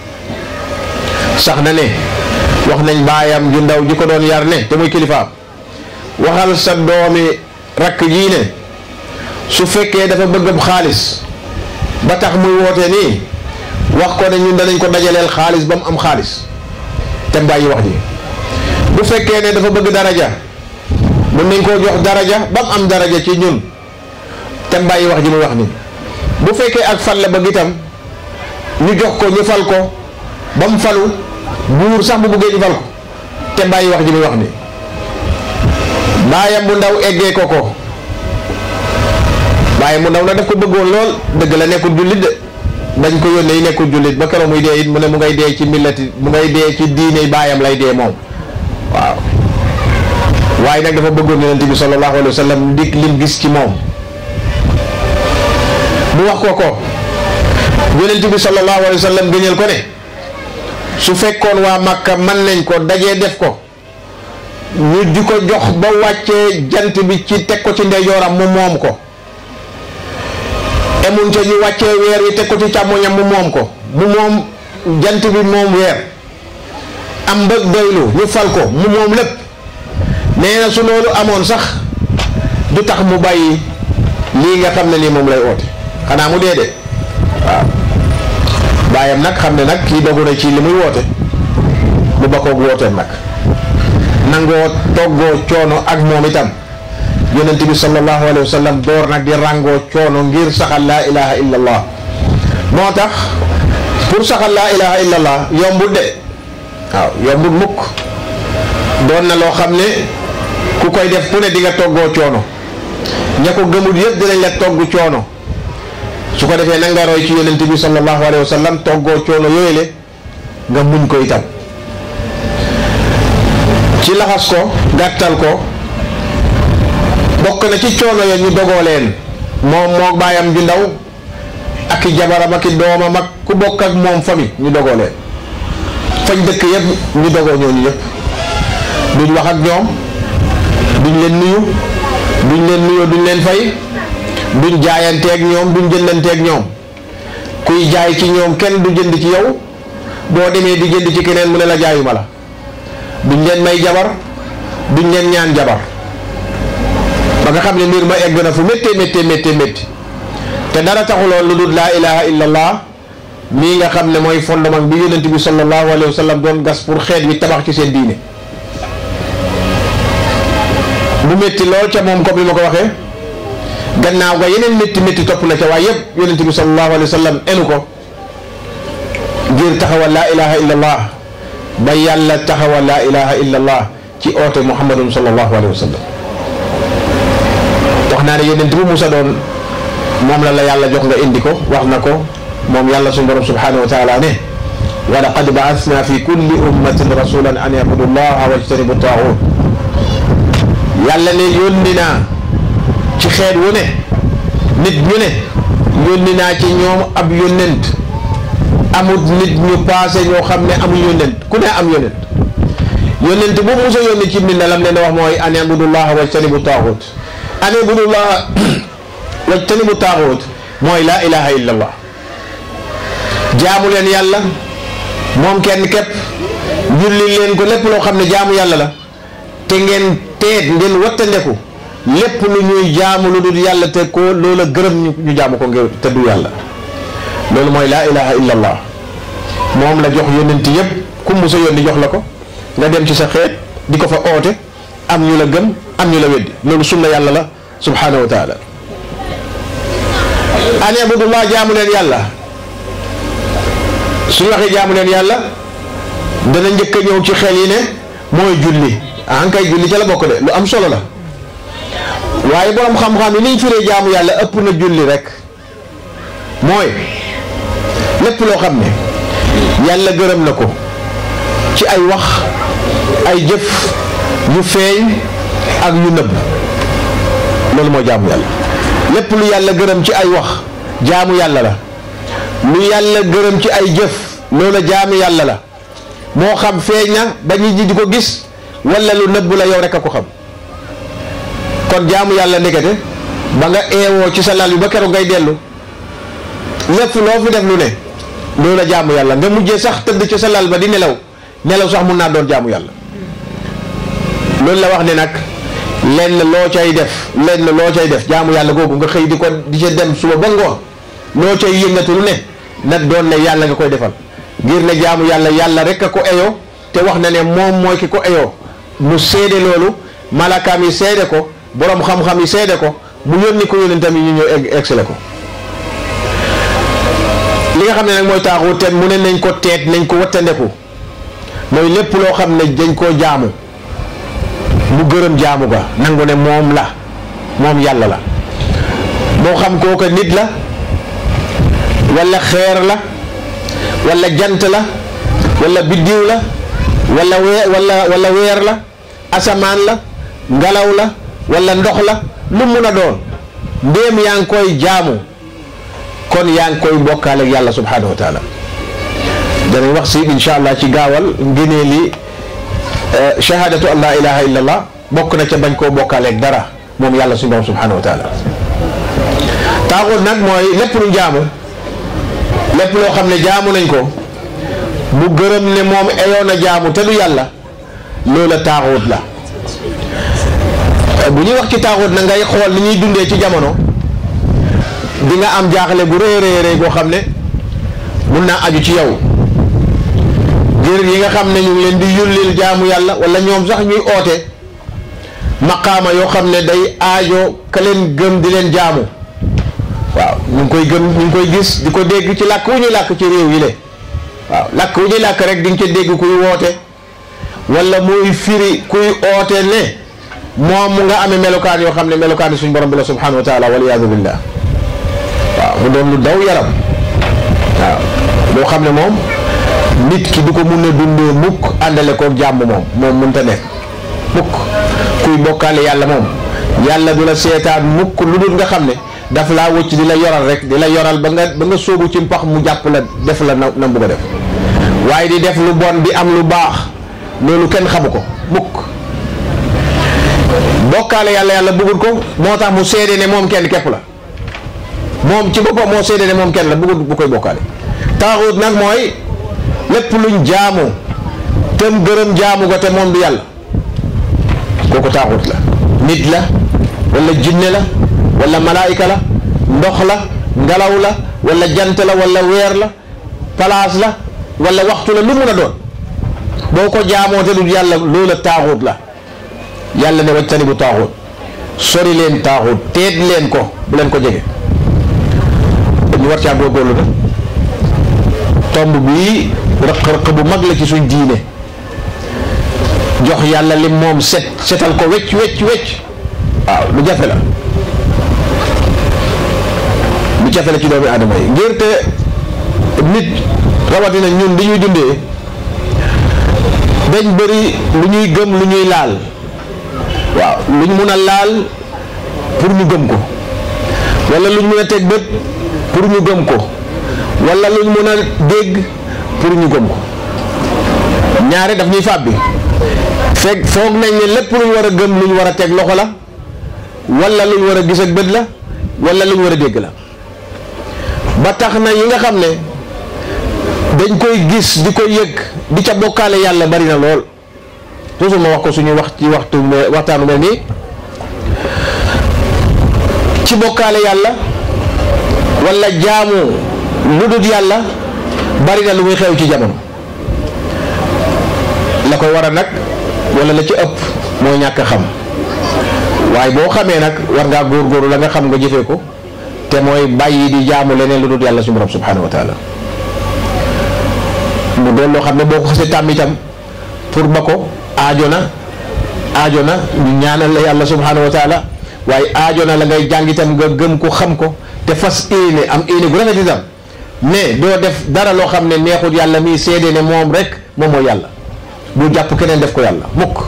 sax na ne wax nañ baayam ju ndaw ji ko doon yar ne te muy kilifaam waxal sa doomi rakk jii ne su fekkee dafa bëgg ab xaalis ba tax muy woote nii wax ko ne ñun danañ ko dajaleel xaalis ba mu am xaalis te bàyyi wax ji bu fekkee ne dafa bëgg daraja mën nañ koo jox daraja ba mu am daraja ci ñun te bàyyi wax ji muy wax nii bu fekkee ak fal la bëgg itam ñu jox ko ñu fal ko ba mu falu buur sax bu bëggee ñu fal ko te bàyyi wax ji muy wax nii baayam bu ndaw eggee ko ko baayam bu ndaw nag daf ko bëggoon lool dëgg la nekkul jullit de dañ ko yónnee yi nekkul jullit ba keroog muy dee it mu ne mu ngay dee ci millati mu ngay dee ci diine baayam lay dee moom waaw waaye nag dafa bëggoon yonent bi sallallahu alayhi wa sallam ndik lim gis ci moom mu wax ko ko yonent bi sallallahu alayhi wa sallam gëñal ko ne su fekkoon waa Makka mën nañ ko dajee def ko ñu di ko jox ba wàccee jant bi ci teg ko ci ndeyjooram mu moom ko emun ca ñu wàccee weer yi teg ko ci càmmoñam mu moom ko mu moom jant bi moom weer am mbëg doylu ñu fal ko mu moom lépp nee na su loolu amoon sax du tax mu bàyyi lii nga xam ne nii moom lay oote xanaa mu dee de waaw baayam nag xam ne nag kii dogu na ci li muy woote mu bakkoog wooteem nag nangoo toggoo coono ak moom itam yonent bi sallallahu alayhi wa sallam door nag di ràngoo coono ngir saxal laa ilaha illa allah moo tax pour saxal laa ilaha illa allah yombul de waaw yombul mukk doon na loo xam ne ku koy def ku ne di nga toggoo coono ña ko gëmul yëpp dinañ la togg coono su ko defee nag nga roy ci yonent bi sallallahu alayhi wa sallam toggoo coono yooyu le nga muñ ko itam ci laxas ko gàttal ko bokk na ci coono ya ñu dogoo leen moom moo baayam ju ndaw ak i jabaram ak i doomam ak ku bokk ak moom famille ñu dogoo leen fañ dëkk yëpp ñu dogoo ñooñu yëpp duñ wax ak ñoom duñ leen nuyu duñ leen nuyoo duñ leen fay duñ jaayanteeg ñoom duñ jëndanteeg ñoom kuy jaay ci ñoom kenn du jënd ci yow boo demee di jënd ci keneen mu ne la jaayuma la duñ leen may jabar duñ leen ñaan jabar ba nga xam ne mbir ma egg na fu méttee méttee méttee métti te dara taxuloon lu dul laa ilaha illallah mii nga xam ne mooy fondement bi yonent bi sallallahu alayhi wa sallam doon gas pour xeet wi tabax ci seen diine mu métti lool ca moom comme li ma ko waxee gannaaw ga yeneen métti métti topp na ca waaye yëpp yonent bi sallallahu alayhi wa sallam enu ko ngir taxawal laa ilaha illallah ba yàlla taxawal laa ilaha illallah ci oote muhammadun sallallahu alayhi wa sallam wax naa ne yonent bu musa doon moom la la yàlla jox nga indi ko wax na ko moom yàlla suñu borom subhanahu wa taala ne wa laqad baasna fi kulli ummatin rasulan an yabudu llaha wajtanibu taaxut yàlla ne yónni naa ci xeet wu ne nit ñu ne yónni naa ci ñoom ab yónnent amut nit ñu paase ñoo xam ne amul yónnent ku ne am yónnent yónnent bu musa yónni ci nit ne lam leen wax mooy an yabudu llaha wajtanibu taaxut an yabudu llaha wajtanibu taaxut mooy laa ilaha illa allah jaamu leen yàlla moom kenn képp julli leen ko lépp loo xam ne jaamu yàlla la te ngeen teet ngeen wattandeku lépp lu ñuy jaamu lu dul yàlla te ko loola gërëm ñu ñu jaamu ko ngir te du yàlla loolu mooy laa ilaha illa allah moom la jox yónnent yépp ku mu sa yónni jox la ko nga dem ci sa xeet di ko fa oote am ñu la gëm am ñu la weddi loolu sunna yàlla la subhanahu wa taala an abudullah jaamu leen yàlla suñu waxee jaamu leen yàlla dana njëkk a ñëw ci xel yi ne mooy julli an kay julli ca la bokk de lu am solo la waaye borom xam-xam yi niñ firee jaamu yàlla ëpp na julli rek mooy lépp loo xam ne yàlla gërëm na ko ci ay wax ay jëf yu feeñ ak yu nëbb loolu mooy jaamu yàlla lépp lu yàlla gërëm ci ay wax jaamu yàlla la lu yàlla gërëm ci ay jëf loola jaamu yàlla la moo xam feeñ na ba nit ñi di ko gis wala lu nëbb la yow rek a ko xam kon jaamu yàlla ndekete ba nga eewoo ci sa lal bi ba keroog ngay dellu lépp loo fi def lu ne loola jaamu yàlla nga mujjee sax tëdd ci sa lal ba di nelaw nelaw sax mun naa doon jaamu yàlla loolu la wax ne nag lenn loo cay def lenn loo cay def jaamu yàlla googu nga xëy di ko di ca dem suba ba ngoon loo cay yëngatu lu ne nag doon ne yàlla nga koy defal ngir ne jaamu yàlla yàlla rek a ko eyoo te wax na ne moom mooy ki ko eyoo mu seede loolu malakaam yi seede ko borom xam-xam yi seede ko mu yónni ko yónnentam yi ñu ñëw egg egsale ko li nga xam ne nag mooy taaxu te mu ne nañ ko teet nañ ko wattandeku mooy lépp loo xam ne dañ koo jaamu mu gërëm jaamu ga nangu ne moom la moom yàlla la moo xam kooka nit la walla xeer la walla jant la walla biddiw la walla wee walla walla weer la asamaan la ngelaw la wala ndox la lu mun a doon ndéem yaa ngi koy jaamu kon yaa ngi koy bokkaale ak yàlla subhanahu wa taala danañ wax si incha allah ci gaawal ngënee li shahadatu an laa ilaha illa allah bokk na ca bañ koo bokkaale ak dara moom yàlla suñu borom subhanahu wa taala taaxut nag mooy lépp lu jaamu lépp loo xam ne jaamu nañ ko bu gërëm ne moom eyoon a jaamu te du yàlla loola taaxut la bu ñuy wax ci taaxut na ngay xool ni ñuy dundee ci jamono di nga am jaaxle bu rëy rëy rëy boo xam ne mun naa aju ci yow ngir yi nga xam ne ñu ngi leen di yullil jaamu yàlla wala ñoom sax ñuy oote maqaama yoo xam ne day aajo ka leen gëm di leen jaamu waaw ñu ngi koy gëm ñu ngi koy gis di ko dégg ci làkk wu ñuy làkk ci réew yi le waaw làkk wu ñuy làkk rek di nga ca dégg kuy woote wala muy firi kuy oote ne moom mu nga amee melokaan yoo xam ne melokaan yi suñ borom bi la subhanahu wa taala waliyaadu billah waaw mu doon lu daw yaram waaw loo xam ne moom nit ki du ko mun a dundee mukk àndale koog jàmm moom moom mënta nekk mukk kuy bokkaale yàlla moom yàlla du la seetaan mukk lu dul nga xam ne daf laa wëcc di la yoral rek di la yoral ba nga ba nga sóobu ci mpax mu jàpp la def la na na bugg a def waaye di def lu bon di am lu baax loolu kenn xamu ko mukk bokkaale yàlla yàlla bëggul ko moo tax mu seede ne moom kenn képp la moom ci boppam moo seede ne moom kenn la bëggul bu koy bokkaale taaxut nag mooy lépp luñ jaamu tem gërëm jaamu ko te moom du yàlla kooku taaxut la nit la wala jinne la wala malaayika la ndox la ngelaw la wala jant la wala weer la palaas la wala waxtu la lu mun a doon boo ko jaamoo te du yàlla loola taaxut la yàlla ne wajtani bu taaxut sori leen taaxut teet leen ko bu leen ko jege ñu war caa góorgóorlu na tomb bii rëq-rëq bu mag la ci suñ diine jox yàlla li moom set setal ko wecc wecc wecc waaw lu jafe la lu jafe la ci doomi aadama yi ngir te nit rawatina ñun di ñuy dundee dañ bëri lu ñuy gëm lu ñuy laal waaw luñ mun a laal pour ñu gëm ko wala luñ mun a teg bët pour ñu gëm ko wala luñ mun a dégg pour ñu gëm ko ñaare daf ñuy fàbbi fekk foog nañ ne lépp luñ war a gëm luñ war a teg loxo la wala luñ war a gis ak bët la wala luñ war a dégg la ba tax na yi nga xam ne dañ koy gis di ko yëg di ca bokkaale yàlla bari na lool toujours ma wax ko suñu wax ci waxtu waxtaanu mel nii ci bokkaale yàlla wala jaamu lu dul yàlla bari na lu muy xew ci jamono la koy waral nag wala la ci ëpp mooy ñàkk xam waaye boo xamee nag war ngaa góorgóorlu la nga xam nga jëfee ko te mooy bàyyi di jaamu leneen lu dul yàlla suñu borom subhanahu wa taala mu doon loo xam ne boo ko xasee tàmm itam pour ba ko aajo na aajo na ñu ñaanal la yàlla subhanahu wa taala waaye aajo na la ngay jàng itam nga gëm ko xam ko te fas éene am éene gu rafet itam ne doo def dara loo xam ne neexut yàlla mii seede ne moom rek moom mooy yàlla bu jàpp keneen def ko yàlla mukk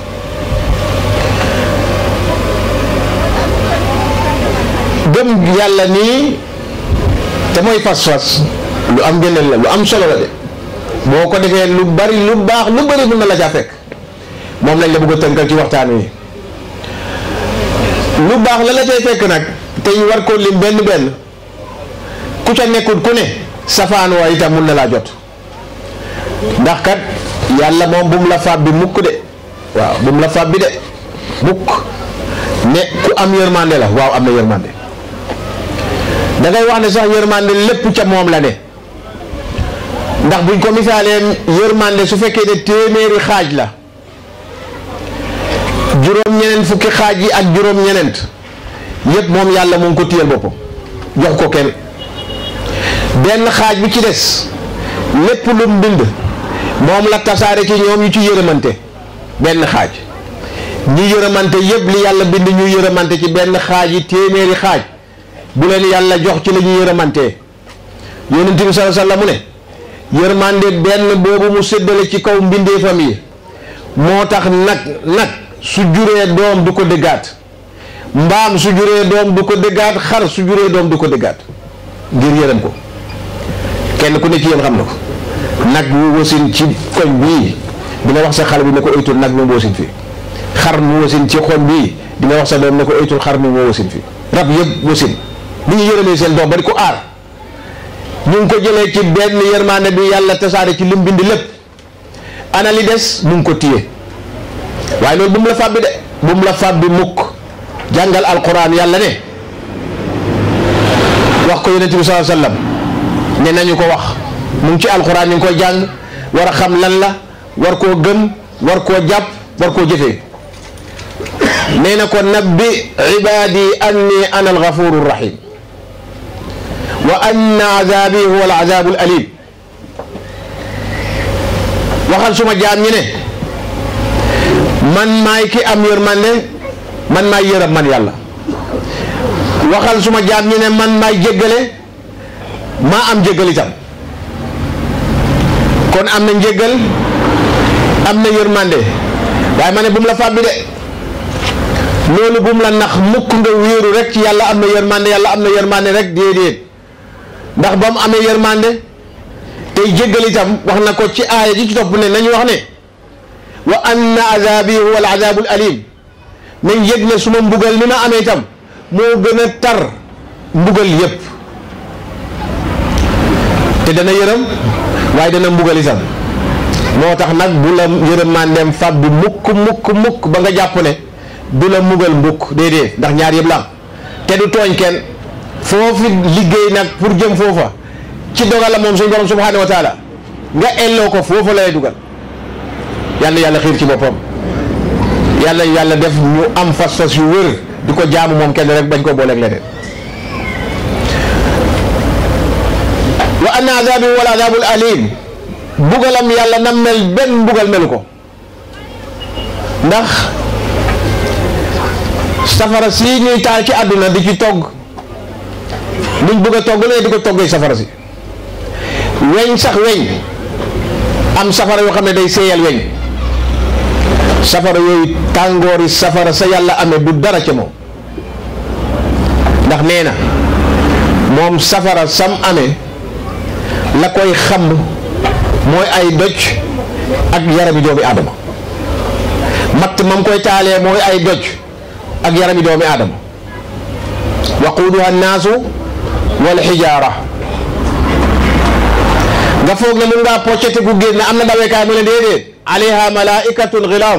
gëm yàlla nii te mooy fas-fas lu am ngëneel la lu am solo la de boo ko defee lu bari lu baax lu bari mën na la caa fekk moom lañ la bëgg a tënkal ci waxtaan wi lu baax la la cay fekk nag te ñu war koo lim benn benn ku ca nekkul ku ne safaan wa itam mun na laa jot ndax kat yàlla moom bu mu la fab bi mukk de waaw bu mu la fab bi de mukk ne ku am yërmande la waaw am na yërmande da ngay wax ne sax yërmande lépp ca moom la ne ndax buñ ko misaalee yërmande su fekkee ne téeméeri xaaj la juróom-ñeneen fukki xaaj yi ak juróom-ñeneent yépp moom yàlla mu ngi ko téyel boppam jox ko kenn benn xaaj bi ci des lépp lu mu bind moom la tasaare ci ñoom ñu ci yërëmante benn xaaj ñi yërëmante yépp li yàlla bind ñu yërëmante ci benn xaaj yi téeméeri xaaj bu leen yàlla jox ci la ñu yërëmantee yonent bi sallallahu alayhi wasallam mu ne yërmande benn boobu mu séddale ci kaw mbindeefam yi moo tax nag nag su juree doom du ko déggaat mbaam su juree doom du ko déggaat xar su juree doom du ko déggaat ngir yërëm ko kenn ku ne ci yéen xam na ko nag wu wasin ci koñ bii dina wax sa xale bi ne ko oytul nag mu wasin fii xar mu wasin ci xoñ bii dina wax sa doom ne ko oytul xar mi moo wasin fii rab yëpp wasin ni ñu yërëmee seen doom ba di ko aar ñu ngi ko jëlee ci benn yërmaande bi yàlla tasaare ci lim bind lépp ana li des mu ngi ko téye waaye loolu bu mu la fàbbi de bu mu la fàbbi mukk jàngal alquran yàlla ne wax ko yonent bi sallallahu alayhi wasallam ne nañu ko wax mu ngi ci alquran ñu ngi koy jàng war a xam lan la war koo gëm war koo jàpp war koo jëfee nee na ko nabbi ibadi anni ana alghafuru rahim wa anna azabi huwa alazabu alim waxal suma jaam ñi ne man maay ki am yërmande man maay yërëm man yàlla waxal suma jaam ñi ne man maay jéggale maa am jéggal itam kon am na njéggal am na yërmande waaye ma ne bu mu la fàbbi de loolu bu mu la nax mukk nga wéeru rek ci yàlla am na yërmande yàlla am na yërmande rek déedéet ndax ba mu amee yërmande tey jéggal itam wax na ko ci aaya ji ci topp ne nañu wax ne wa anna azabi huwa al azabul alim nañ yëg ne su ma mbugal ni ma amee itam moo gën a tar mbugal yépp te dana yërëm waaye dana mbugal itam moo tax nag bu la yërëmandeem fab bi mukk mukk mukk ba nga jàpp ne du la mbugal mbukk déedéet ndax ñaar yëpp la am te du tooñ kenn foofu liggéey nag pour jëm foofa ci dogal la moom suñu borom subhanahu wa taala nga elloo ko foofu lay dugal yàlla yàlla xiir ci boppam yàlla yàlla def ñu am fas-fas yu wër di ko jaamu moom kenn rek bañ ko booleeg leneen wa anna azabi wal azabul alim bugalam yàlla na mel benn mbugal melu ko ndax safara si ñuy taal ci àdduna di ci togg luñ bëgg a togg ne di ko toggee safara si weñ sax weñ am safara yoo xam ne day seeyal weñ safara yooyu tàngoori safara sa yàlla amee du dara ca moom ndax nee na moom safara sam amee la koy xam mooy ay doj ak yarami doomi aadama matt mam koy taalee mooy ay doj ak yarami doomi aadama waquuduha annaasu wal xijaara nga foog ne mun ngaa poccete gu génn am na dawekaay mu ne déedéet alayha malaikatun xilaaf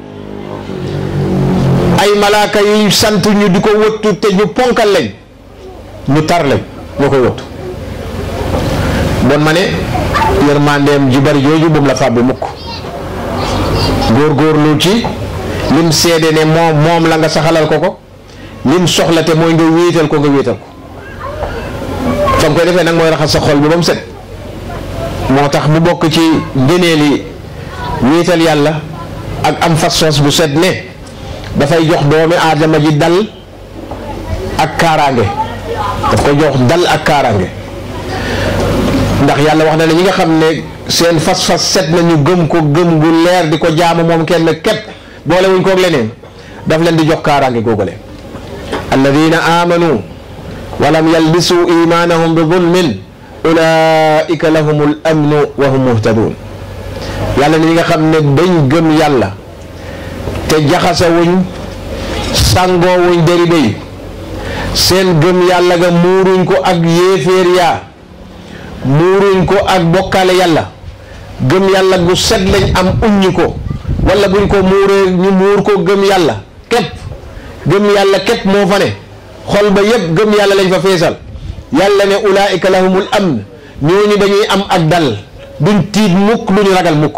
ay malaaka yuy sant ñu di ko wëttu te ñu ponkal lañ ñu tar lañ ñoo koy wëttu bon ma ne yërmandeem ji bari jooju bu mu la fàbbi mukk góorgóorlu ci lim seede ne moom moom la nga saxalal ko ko lim soxla te mooy nga wéetal ko nga wéetal ko fa nga koy defee nag mooy raxas sa xol bi ba mu set moo tax mu bokk ci ngëneeli wéetal yàlla ak am fas-fas bu set ne dafay jox doomi aadama ji dal ak kaaraange daf koy jox dal ak kaaraange ndax yàlla wax na ne ñi nga xam ne seen fas-fas set na ñu gëm ko gëm gu leer di ko jaamu moom kenn képp boole wuñ koog leneen daf leen di jox kaaraange googale alladina amanu walam yalbisu imanahum bi zulmin ulaika lahumul amnu wa hum muhtadun yàlla ne ñi nga xam ne dañ gëm yàlla te jaxasa wuñ sàngoo wuñ deri béy seen gëm yàlla ga muuruñ ko ak yéeféer yaa muuruñ ko ak bokkaale yàlla gëm yàlla gu set lañ am uññi ko wala buñ ko muuree ñu muur ko gëm yàlla képp gëm yàlla képp moo fa ne xol ba yépp gëm yàlla lañ fa feesal yàlla ne ulaika lahumul amn ñooñu dañuy am ak dal duñ tiit mukk duñu ragal mukk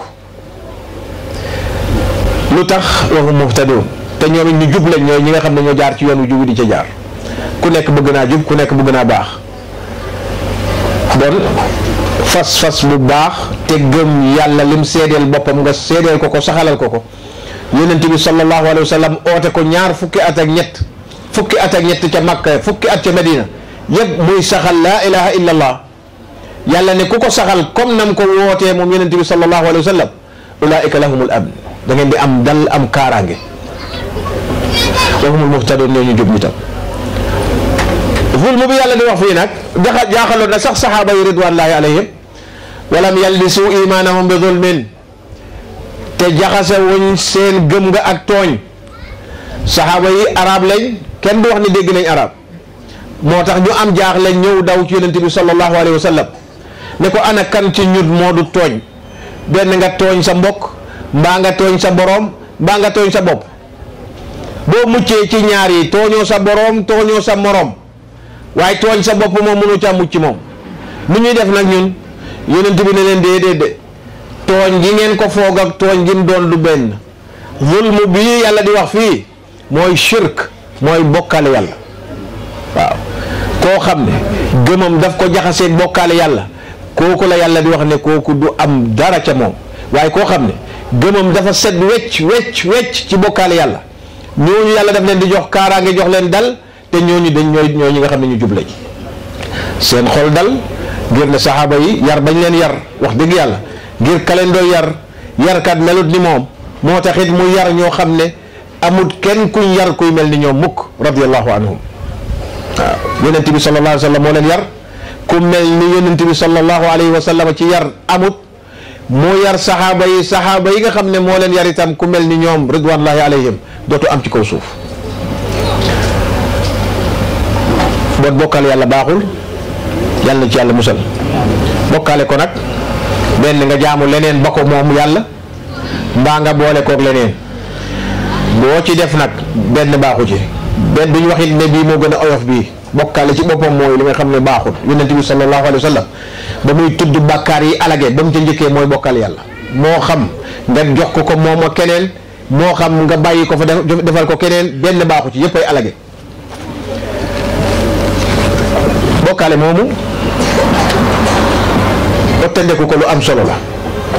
lu tax waxum muhtadun te ñoom it ñu jub lañ ñooy ñi nga xam ne ñoo jaar ci yoon wu jub di ca jaar ku nekk bëgg naa jub ku nekk bëgg naa baax bon fas-fas bu baax te gëm yàlla lim seedeel boppam nga seedeel ko ko saxalal ko ko yonent bi sallallahu alayhi wa sallam oote ko ñaar fukki at ak ñett fukki at ak ñett ca Makka fukki at ca Medina yëpp muy saxal laa ilaha illa allah yàlla ne ku ko saxal comme nam ko wootee moom yonent bi sallallahu alayhi wa sallam ulaika lahumul amn da ngeen di am dal am kaaraange wa humul muhtadun ñoo ñu jub ñi tam zulmu bi yàlla di wax fii nag jaxa jaaxaloon na sax saxaaba yi ridwanullahi alayhim walam yalbisu imaanahum bi zulmin te jaxase wuñ seen gëm nga ak tooñ saxaaba yi arab lañ kenn du wax ni dégg nañ arab moo tax ñu am jaaxle ñëw daw ci yonent bi sallallahu alayhi wa sallam ne ko ana kan ci ñun moo du tooñ benn nga tooñ sa mbokk mbaa nga tooñ sa boroom mbaa nga tooñ sa bopp boo muccee ci ñaar yi tooñoo sa boroom tooñoo sa moroom waaye tooñ sa bopp moom mënu ca mucc moom nu ñuy def nag ñun yonent bi ne leen déedéet de tooñ gi ngeen ko foog ak tooñ gi mu doon du benn zulmu bii yàlla di wax fii mooy shirk mooy bokkaale yàlla waaw koo xam ne gëmam daf ko jaxasee bokkaale yàlla kooku la yàlla di wax ne kooku du am dara ca moom waaye koo xam ne gëmam dafa set wecc wecc wecc ci bokkaale yàlla ñooñu yàlla daf leen di jox kaaraange jox leen dal te ñooñu dañ ñooy ñooñu nga xam ne ñu jub lañ seen xol dal ngir ne saxaaba yi yar bañ leen yar wax dëgg yàlla ngir kaleen doo yar yarkat melut ni moom moo taxit mu yar ñoo xam ne amut kenn kuñ yar kuy mel ni ñoom mukk radiallahu anhum waaw yonent bi sallallahu alayhi wa sallam moo leen yar ku mel ni yonent bi sallallahu alayhi wa sallam ci yar amut moo yar saxaaba yi saxaaba yi nga xam ne moo leen yar itam ku mel ni ñoom ridwanullahi alayhim dootu am ci kaw suuf boot bokkaale yàlla baaxul yàlla na ci yàlla musal bokkaale ko nag benn nga jaamu leneen ba ko moom yàlla mbaa nga boole kook leneen boo ci def nag benn baaxu ci benn duñ waxit ne bii moo gën a oyof bii bokkaale ci boppam mooy li nga xam ne baaxul yonent bi sallallahu alayhi wa sallam ba muy tudd bàkkaar yi alage ba mu ca njëkkee mooy bokkaale yàlla moo xam nga jox ko ko moom ak keneen moo xam nga bàyyi ko fa defal ko keneen benn baaxu ci yëpp ay alage bokkaale moomu ottandeku ko lu am solo la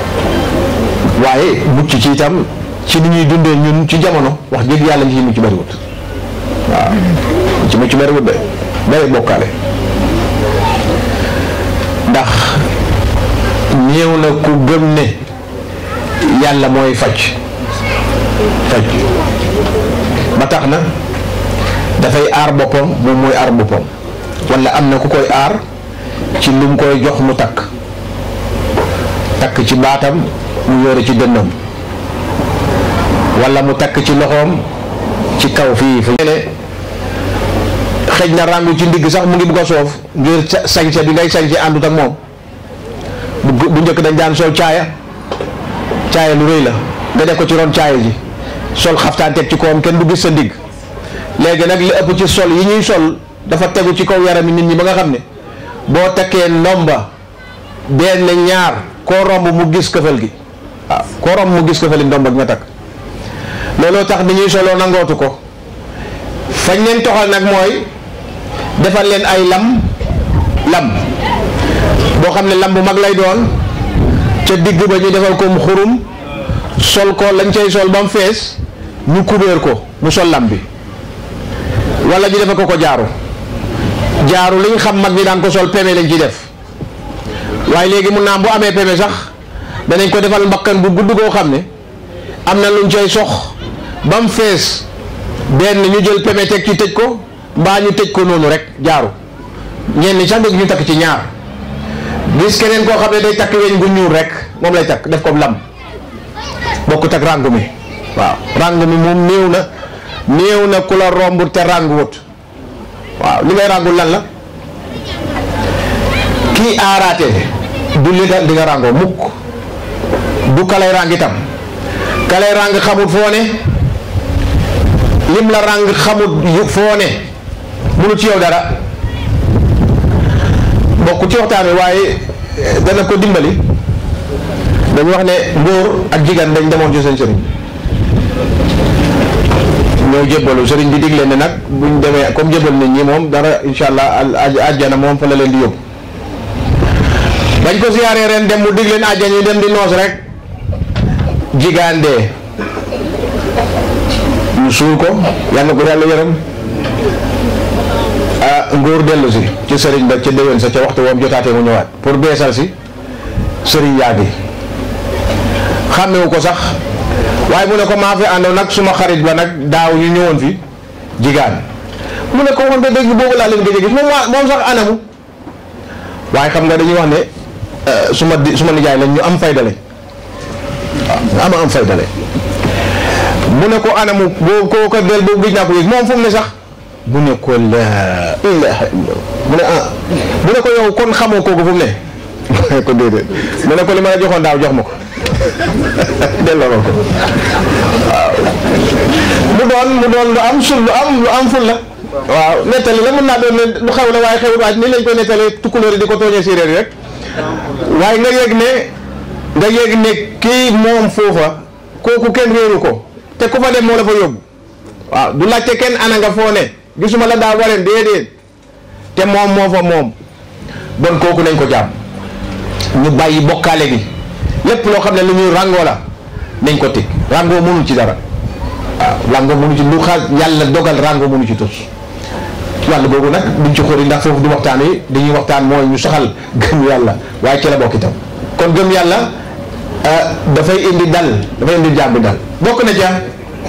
waaye mucc ci itam ci ni ñuy dundee ñun ci jamono wax dëgg yàlla ñi ci mucc bariwut waaw ñi ci mucc bariwut de bari bokkaale ndax néew na ku gëm ne yàlla mooy faj faj ba tax na dafay aar boppam moom mooy aar boppam wala am na ku koy aar ci lu mu koy jox mu takk takk ci baatam mu yore ci dënnam wala mu takk ci loxoom ci kaw fii fu ne xëj na ràngu ci ndigg sax mu ngi bugg a soof ngir sañse bi ngay sañse àndut ak moom bu bu njëkk dañ daan sol caaya caaya lu rëy la nga def ko ci ron caaya ji sol xaftaan teg ci kawam kenn du gis sa ndigg léegi nag li ëpp ci sol yi ñuy sol dafa tegu ci kaw yarami nit ñi ba nga xam ne boo takkee ndomba benn ñaar koo romb mu gis këfal gi waaw koo romb mu gis këfali ndomba gi nga takk looloo tax ni ñuy soloo nangootu ko fañ leen toxal nag mooy defal leen ay lam lam boo xam ne lam bu mag lay doon ca digg ba ñu defal ko mu xurum sol ko lañ cay sol ba mu fees ñu kubéer ko mu sol lam bi wala ñu defal ko ko jaaru jaaru li ñu xam mag ñi daan ko sol peme lañ ciy def waaye léegi mun naa bu amee peme sax danañ ko defal mbakkan bu gudd koo xam ne am na luñ cay sox ba mu fees benn ñu jël peme teg ci tëj ko mbaa ñu tëj ko noonu rek jaaru ñenn sax ñu takk ci ñaar gis keneen koo xam ne day takk weñ gu ñuul rek moom lay takk def ko lam bokkut ak ràngu mi waaw ràngu mi moom néew na néew na ku la romb te rànguwut waaw li ngay ràngul lan la kii aaraate du li nga di nga ràngoo mukk du kalay ràng itam kalay ràng xamut foo ne lim la ràng xamut foo ne munu ci yow dara bokk ci waxtaan wi waaye dana ko dimbali dañu wax ne ngóor ak jigéen dañ demoon ci seen sëriñ ñoo jébbalu sëriñ bi digle ne nag buñ demee comme jébbal nit ñi moom dara insha allah àjjana moom fa la leen di yóbbu bañ ko siyaaree ren dem mu dig leen àjjana ñu dem di noos rek jigaan dee ñu suul ko yàlla ko yàlla yërëm ah ngóor dellu si ci sëriñ ba ca déwén sa ca waxtu woom jotaatee mu ñëwaat pour beesal si sëriñ yaa gi xàmmewu ko sax waaye mu ne ko maa fi àndoon nag suma xarit ba nag daaw ñu ñëwoon fi jigaan mu ne ko waxante dëgg boobu laa leen gëj a gis moom waa moom sax anamu waaye xam nga dañuy wax ne su ma di su ma nijaay lañ ñu am fayda lañ waaw ñu am am fayda lañ mu ne ko anamu boo koo ko del boobu gëj naa ko yëg moom fu mu ne sax mu ne ko la ilaha illallah mu ne ah mu ne ko yow kon xamoo kooku fu mu ne mu ne ko déedéet mu ne ko li ma la joxoon daaw jox ma ko delloo ma ko waaw mu doon mu doon lu am sul lu am lu am ful la waaw nettali la mën naa doon ne lu xew la waaye xewul waaj nii lañ koy nettalee tukkulóor yi di ko tooñee séeréer yi rek waaye nga yëg ne nga yëg ne kii moom foofa kooku kenn réeru ko te ku fa dem moo la fa yóbbu waaw du laajte kenn ana nga foo ne gisuma la daa wareen déedéet te moom moo fa moom bon kooku nañ ko jàpp ñu bàyyi bokkaale gi lépp loo xam ne lu ñuy ràngoo la nañ ko teg ràngoo mënul ci dara waaw ràngoo mënu ci lu xaar yàlla dogal ràngoo mënu ci tos wàll boobu nag duñ ci xóori ndax foofu du waxtaan yi dañuy waxtaan mooy ñu saxal gëm yàlla waaye ci la bokk itam kon gëm yàlla dafay indi dal dafay indi jàmm dal bokk na ca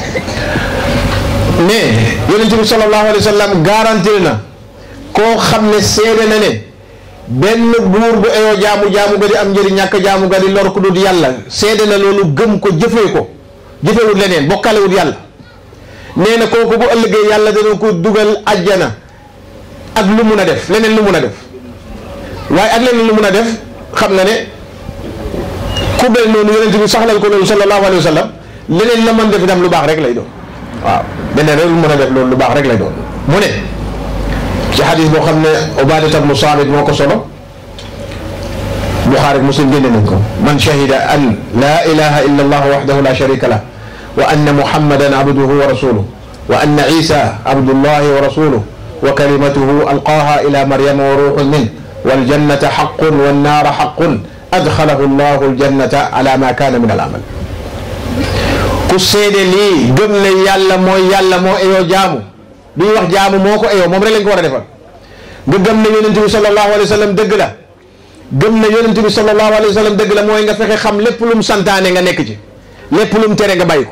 ne yonent bi sallallahu alayhi wa sallam garanti na koo xam ne seede na ne benn buur bu eyoo jaamu jaamu ga di am njëriñ ñàkk jaamu ga di lor ku dul yàlla seede na loolu gëm ko jëfee ko jëfewut leneen bokkalewut yàlla nee na kooku bu ëllëgee yàlla dana ko dugal ajjana ak lu mun a def leneen lu mun a def waaye ak leneen lu mun a def xam nga ne ku mel noonu yonent bi saxlal ko loolu sallallahu alayhi wa sallam leneen la mën def itam lu baax rek lay doon waaw beneen rek lu mën a def loolu lu baax rek lay doon mu ne ci xadis boo xam ne Ubaadata bnu Saamit moo ko solo Buxaari Muslim génne nañ ko man shahida an laa ilaha illa allah waxdahu la sharika lah wa anna muhammadan abduhu wa rasuluh wa anna isa abdullahi wa rasuluh wa kalimatuhu alqaaha ila maryama wa ruuxun min waljannata xaqun wannaara xaqun adxalahu allahu aljannata ala ma kaana min al amal ku seede lii gëm ne yàlla mooy yàlla moo eyoo jaamu du ñu wax jaamu moo ko eyoo moom rek lañ ko war a defal nga gëm ne yonent bi sallallahu alayhi wa sallam dëgg la gëm ne yonent bi sallallahu alayhi wa sallam dëgg la mooy nga fexe xam lépp lu mu santaane nga nekk ci lépp lu mu tere nga bàyyi ko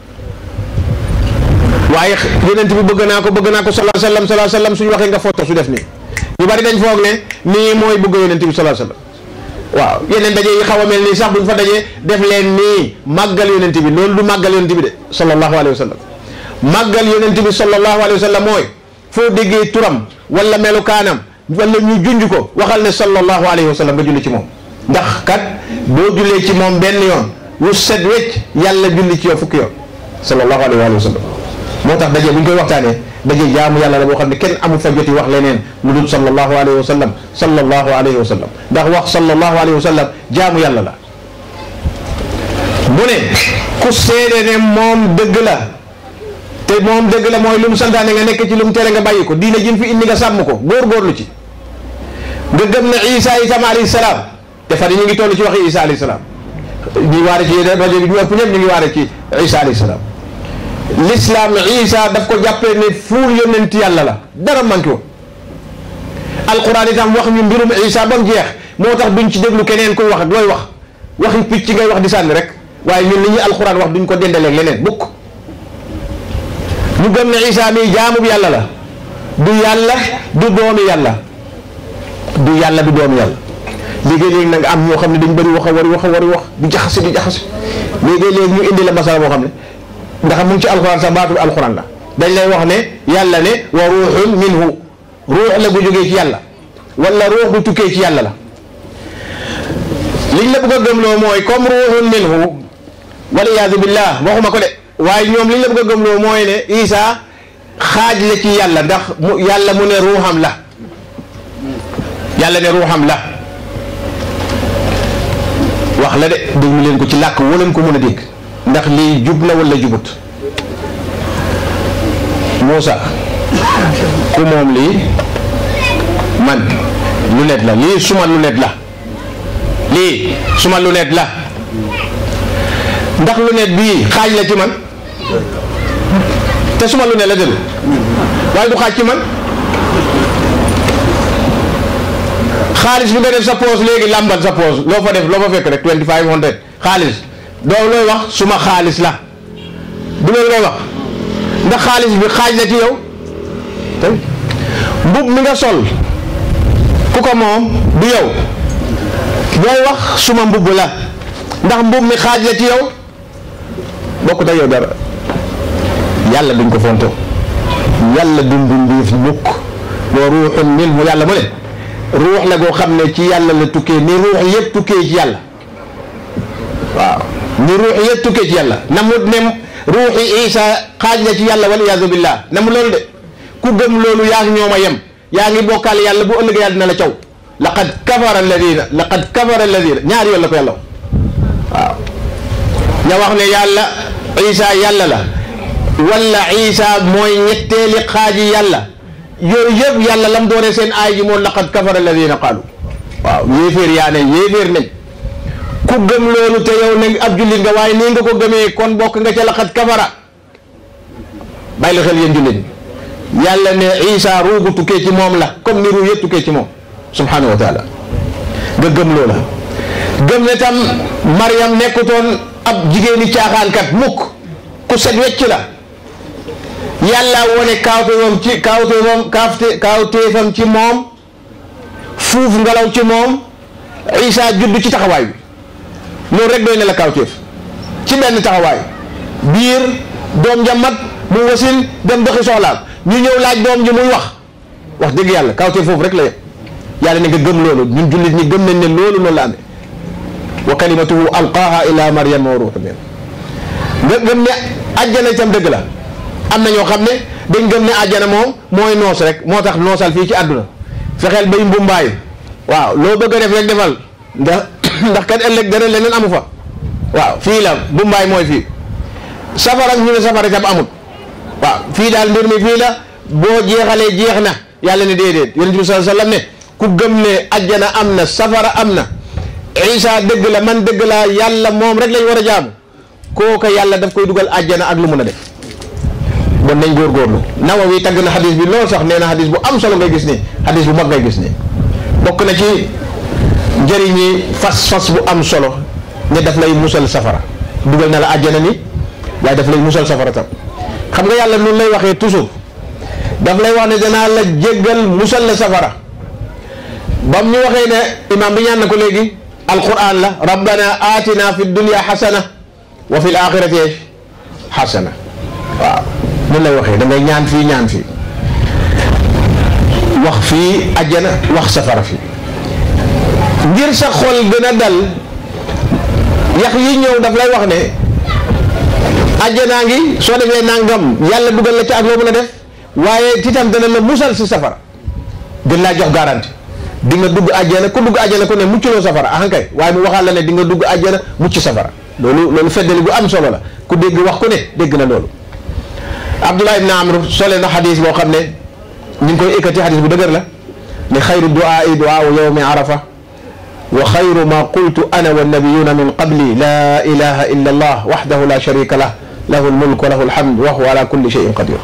waaye yonent bi bëgg naa ko bëgg naa ko sallallahu alayhi wa sallam sallallahu alayhi wa sallam suñu waxee nga foto su def nii ñu bari dañ foog ne nii mooy bëgg yonent bi sallallahu alayhi wa sallam waaw yeneen daje yi xaw a mel nii sax buñ fa dajee def leen nii màggal yonent bi loolu du màggal yonent bi de sallallahu alayhi wa sallam màggal yonent bi sallallahu alayhi wa sallam mooy foo déggee turam wala melukaanam wala ñu junj ko waxal ne sallallahu alayhi wa sallam nga julli ci moom ndax kat boo jullee ci moom benn yoon wu set wecc yàlla julli ci yow fukki yoon sallallahu alayhi wa sallam moo tax daje bu ñu koy waxtaanee daje jaamu yàlla la boo xam ne kenn amu fa joti wax leneen lu dul sallallahu alayhi wa sallam sallallahu alayhi wa sallam ndax wax sallallahu alayhi wa sallam jaamu yàlla la mu ne ku seede ne moom dëgg la te moom dëgg la mooy lu mu santaane nga nekk ci lu mu tere nga bàyyi ko diina jim fi indi nga sàmm ko góor-góorlu ci nga gëm ne isa itam alayhi salaam te fan yi ñu ngi toll ci waxi isa alayhi salaam ñu waare ci yeneen rajo bi ñu ëpp ñëpp ñu ngi waare ci isa alayhi salaam l'islam isa daf ko jàppee ne fuul yonent yàlla la dara manqué woon alquran itam wax ñu mbirum isa ba mu jeex moo tax duñ ci déglu keneen kuy wax ak looy wax waxi picc ngay wax di sànni rek waaye ñun li ñu alquran wax duñ ko dendaleeg leneen bukk ñu gëm ne isa mi jaamub yàlla la du yàlla du doomi yàlla du yàlla du doomi yàlla léegi-léegi nag am ñoo xam ne dañ bëri wax a wari wax a wari wax di jaxase di jaxase léegi-léegi ñu indi la masala boo xam ne ndax mu ngi ci alxuraan sax baatu alxuraan la dañ lay wax ne yàlla ne wa ruuxun minhu ruux la bu jógee ci yàlla wala ruux bu tukkee ci yàlla la liñ la bëgg a gëmloo mooy comme ruuxun minhu wal iyaadu billah waxuma ko de waaye ñoom liñ la bëgg a gëmloo mooy ne Isa xaaj la ci yàlla ndax mu yàlla mu ne ruuxam la yàlla ne ruuxam la wax la de déglu leen ko ci làkk waleen ko mën a dégg ndax lii jub na wala jubut Moussa ku moom lii man lunette la lii suma lunette la lii suma lunette la ndax lunette bii xaaj la ci man te suma lunette la dëgg waaye du xaaj ci man xaalis bi nga def sa poos léegi làmbal sa poos loo fa def loo fa fekk rek twenty five hundred xaalis doo looy wax suma xaalis la du loolu ngay wax ndax xaalis bi xaaj la ci yow mbub mi nga sol ku ko moom du yow booy wax suma mbubb la ndax mbub mi xaaj la ci yow bokkut ak yow dara yàlla duñ ko fonto yàlla du mbindeef mukk wa ruuxun minhu yàlla mu ne ruux la goo xam ne ci yàlla la tukkee ni ruux yëpp tukkee ci yàlla waaw ni ruux yëpp tukkee ci yàlla na mu ne ruuxi isa xaaj la ci yàlla wal iyaadu billah na mu loolu de ku gëm loolu yaa ngi ñoom a yem yaa ngi bokkaal yàlla bu ëllëgee yàlla dina la caw laqad kafara alladina laqad kafara alladina ñaari yoon la ko yàlla waaw ña wax ne yàlla isa yàlla la wala isa mooy ñetteeli xaaji yàlla yooyu yëpp yàlla lam doone seen aay ji moo laqad kafara alladina qaalu waaw yéeféer yaa ne yéeféer nañ ku gëm loolu te yow ne ab jullit nga waaye nii nga ko gëmee kon bokk nga ca laqad kafara bàyyi la xel yéen jullit ñi yàlla ne isa ruugu tukkee ci moom la comme ni ruu yëpp tukkee ci moom subhanahu wa taala nga gëm loola gëm ne tam Mariam nekkutoon ab jigéeni caaxaankat mukk ku set wecc la yàlla wone kaawteefam ci kaawteefam kaafte kaawteefam ci moom fuuf ngelaw ci moom isa judd ci taxawaay bi loolu rek doy ne la kaawteef ci benn taxawaay biir doom ja mag mu wasin dem doxi soxlaam ñu ñëw laaj doom ji muy wax wax dëgg yàlla kaawteef foofu rek la yem yàlla ne nga gëm loolu ñun jullit ñi gëm nañ ne loolu noonu la amee wa kalimatuhu alqaaha ila maryama wa ruuhu min nga gëm ne àjjana itam dëgg la am na ñoo xam ne dañ gëm ne àjjana moom mooy noos rek moo tax noosal fii ci àdduna fexeel bay mbumbaay waaw loo bëgg a def rek defal ndax ndax kat ëllëg dara leneen amu fa waaw fii la mbumbaay mooy fii safara ñu ne safara itam amut waaw fii daal mbir mi fii la boo jeexalee jeex na yàlla ne déedéet yonent bi sallallahu alayhi wasallam ne ku gëm ne àjjana am na safara am na isa dëgg la man dëgg la yàlla moom rek lañ war a jaamu kooka yàlla daf koy dugal àjjana ak lu mun a def bon nañ góorgóorlu Nawawi tagg na xadis bi loolu sax nee na xadis bu am solo ngay gis ni xadis bu mag ngay gis ni bokk na ci njëriñi fas fas bu am solo ne daf lay musal safara dugal na la àjjana ni waaye daf lay musal safara tam xam nga yàlla noonu lay waxee toujours daf lay wax ne danaa la jéggal musal la safara bam ñu waxee ne imaam bi ñaan na ko léegi alquran la rabbana atina fi dunya xasana wa fi l axirati xasana waaw mun lay waxee da ngay ñaan fii ñaan fii wax fii ajjana wax safara fii ngir sa xol gën a dal yax yi ñëw daf lay wax ne ajjanaa ngi soo defee nangam yàlla dugal la ci ak loo mën a def waaye titam dana la musal si safara gën laa jox garanti di nga dugg àjjana ku dugg àjjana ku ne mucculoo safara ah kay waaye mu waxaat la ne di nga dugg àjjana mucc safara loolu loolu feddali bu am solo la ku dégg wax ku ne dégg na loolu Abdullah ibn Amr sole na xadis boo xam ne ñu ngi koy ekkati xadis bu dëgër la ne xayru duaa i duaa yawmi arafa wa xayru ma qultu ana wa nabiyuna min qabli la ilaha illa allah waxdahu la sharika lah lahu lmulk wa lahu alhamd wa huwa ala kulli shay'in qadir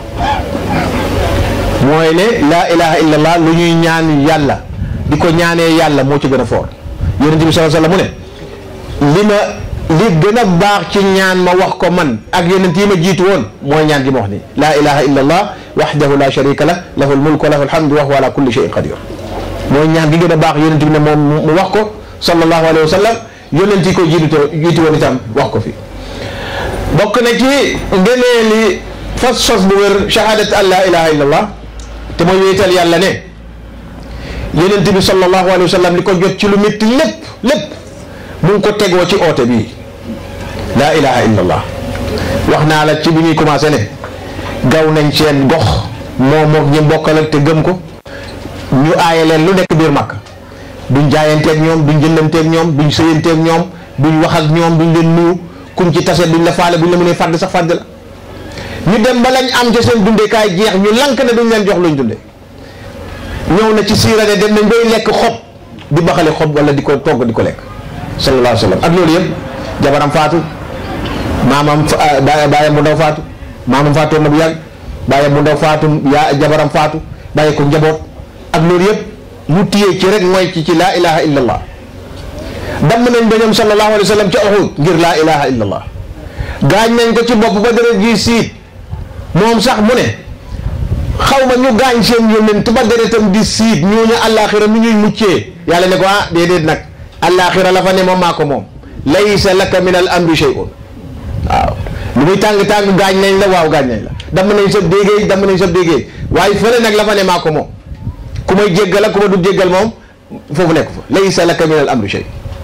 mooy ne la ilaha illa allah lu ñuy ñaan yàlla di ko ñaanee yàlla moo ci gën a foor yonent bi sallallahu alayhi wasallam mu ne li ma li gën a baax ci ñaan ma wax ko man ak yonent yi ma jiitu woon mooy ñaan gi ma wax ni laa ilaha illa allah wahdahu la sharika lah lahu almulk wa lahu alhamdu wa huwa ala kulli shay'in qadir mooy ñaan gi gën a baax yonent bi ne moom mu wax ko sallallahu alayhi wa sallam yonent yi ko jiitu jiitu woon itam wax ko fi bokk na ci ngëneeli fas sos bu wér shahadat an la ilaha illa allah te mooy wéetal yàlla ne yonent bi sallallahu alayhi wa sallam li ko jot ci lu métti lépp lépp mu ngi ko tegoo ci oote bii laa ilaha illa allah wax naa la ci bi ñuy commencé ne gaw nañ seen gox moo mook ñi bokkal ak te gëm ko ñu aaye leen lu nekk biir màkk duñ jaayanteeg ñoom duñ jëndanteeg ñoom duñ sëyanteeg ñoom duñ wax ak ñoom duñ leen nuyu kuñ ci tase duñ la faale buñ la mënee fàdd sax fàdd la ñu dem ba lañ am ca seen dundekaay jeex ñu lank ne duñ leen jox luñ dunde ñëw na ci siira ne dem nañ bay lekk xob di baxale xob wala di ko togg di ko lekk sallallahu alayhi wa sallam ak loolu yëpp jabaram faatu maamam baayam bu ndaw faatu maamam faatu na bu yàgg baayam bu ndaw faatu yaa jabaram faatu bàyyi ko njaboot ak loolu yëpp mu téye ci rek mooy ci ci laa ilaha illa allah damm nañ ba ñoom sallallahu alayhi wa sallam ci Uhud ngir laa ilaha illa allah gaañ nañ ko ci bopp ba dara ji siit moom sax mu ne xaw ma ñu gaañ seen yónnent ba deretam di siit ñooñu àllaaxira nu ñuy muccee yàlla ne ko ah déedéet nag àllaaxira la fa ne moom maa ko moom laysa laka min al amri shay'un waaw lu muy tàng-tàng gaañ nañ la waaw gaañ nañ la damm nañ sa déggee damm nañ sa déggee waaye fële nag la fa ne maa ko moom ku may jéggal ak ku ma du jéggal moom foofu nekk fa laysa laka min al amri shay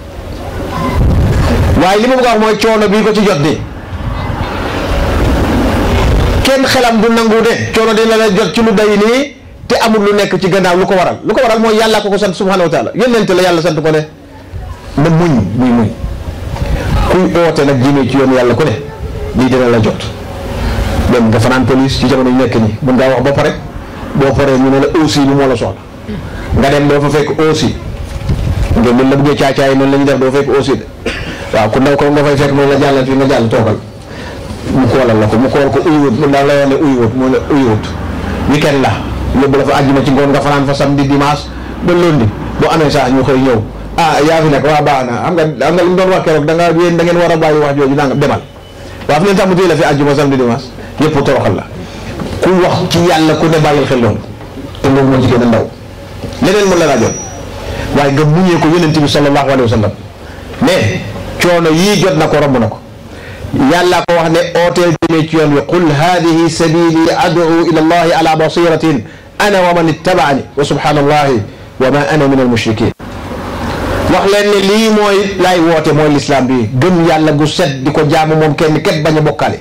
waaye li ma bëgg a wax mooy coono bii ko ci jot nii kenn xelam du nangu de coono dina la jot ci lu day nii te amul lu nekk ci gannaaw lu ko waral lu ko waral mooy yàlla ko ko sant subhanahu wa taala yónnent la yàlla sant ko ne na muñ muy muñ kuy oote nag jëmee ci yoon yàlla ku ne lii dina la jot dem nga fanaan police ci jamono yu nekk nii mën ngaa wax ba pare boo paree ñu ne la aussi bi moo la soxla nga dem doo fa fekk aussi nga mën la bëggee caacaay noonu la ñuy def doo fekk aussi de waaw ku ndaw ko nga fay fekk noonu la jàllal fii nga jàll toogal mu koolal la ko mu kool ko uyuwut mu daal la wax ne uyuwut mu ne uyuwut weekend la yóbbu la fa àjjuma ci ngoon nga fanaan fa samedi dimanche ba lundi boo amee saa ñu xëy ñëw ah yaa fi nekk waa baax na xam nga xam nga li mu doon wax keroog da nga yéen da ngeen war a bàyyi wax jooju nangam demal waaw fi leen tax mu téye la fi àjjuma samedi dimanche yëpp toroxal la ku wax ci yàlla ku ne bàyyil xel loolu te loolu moo ci gën a ndaw leneen mën la laa jot waaye nga muñee ko yonent bi sallallahu alayhi wa sallam mais coono yii jot na ko romb na ko yàlla ko wax ne ooteel jëmee ci yoon wi qul hadihi sabili ad'u ila allahi ala basiratin ana wa man ittabaani wa subhanallahi wa ma ana min al mushrikin wax leen ne lii mooy laay woote mooy lislaam bi gëm yàlla gu set di ko jaamu moom kenn képp bañ a bokkaale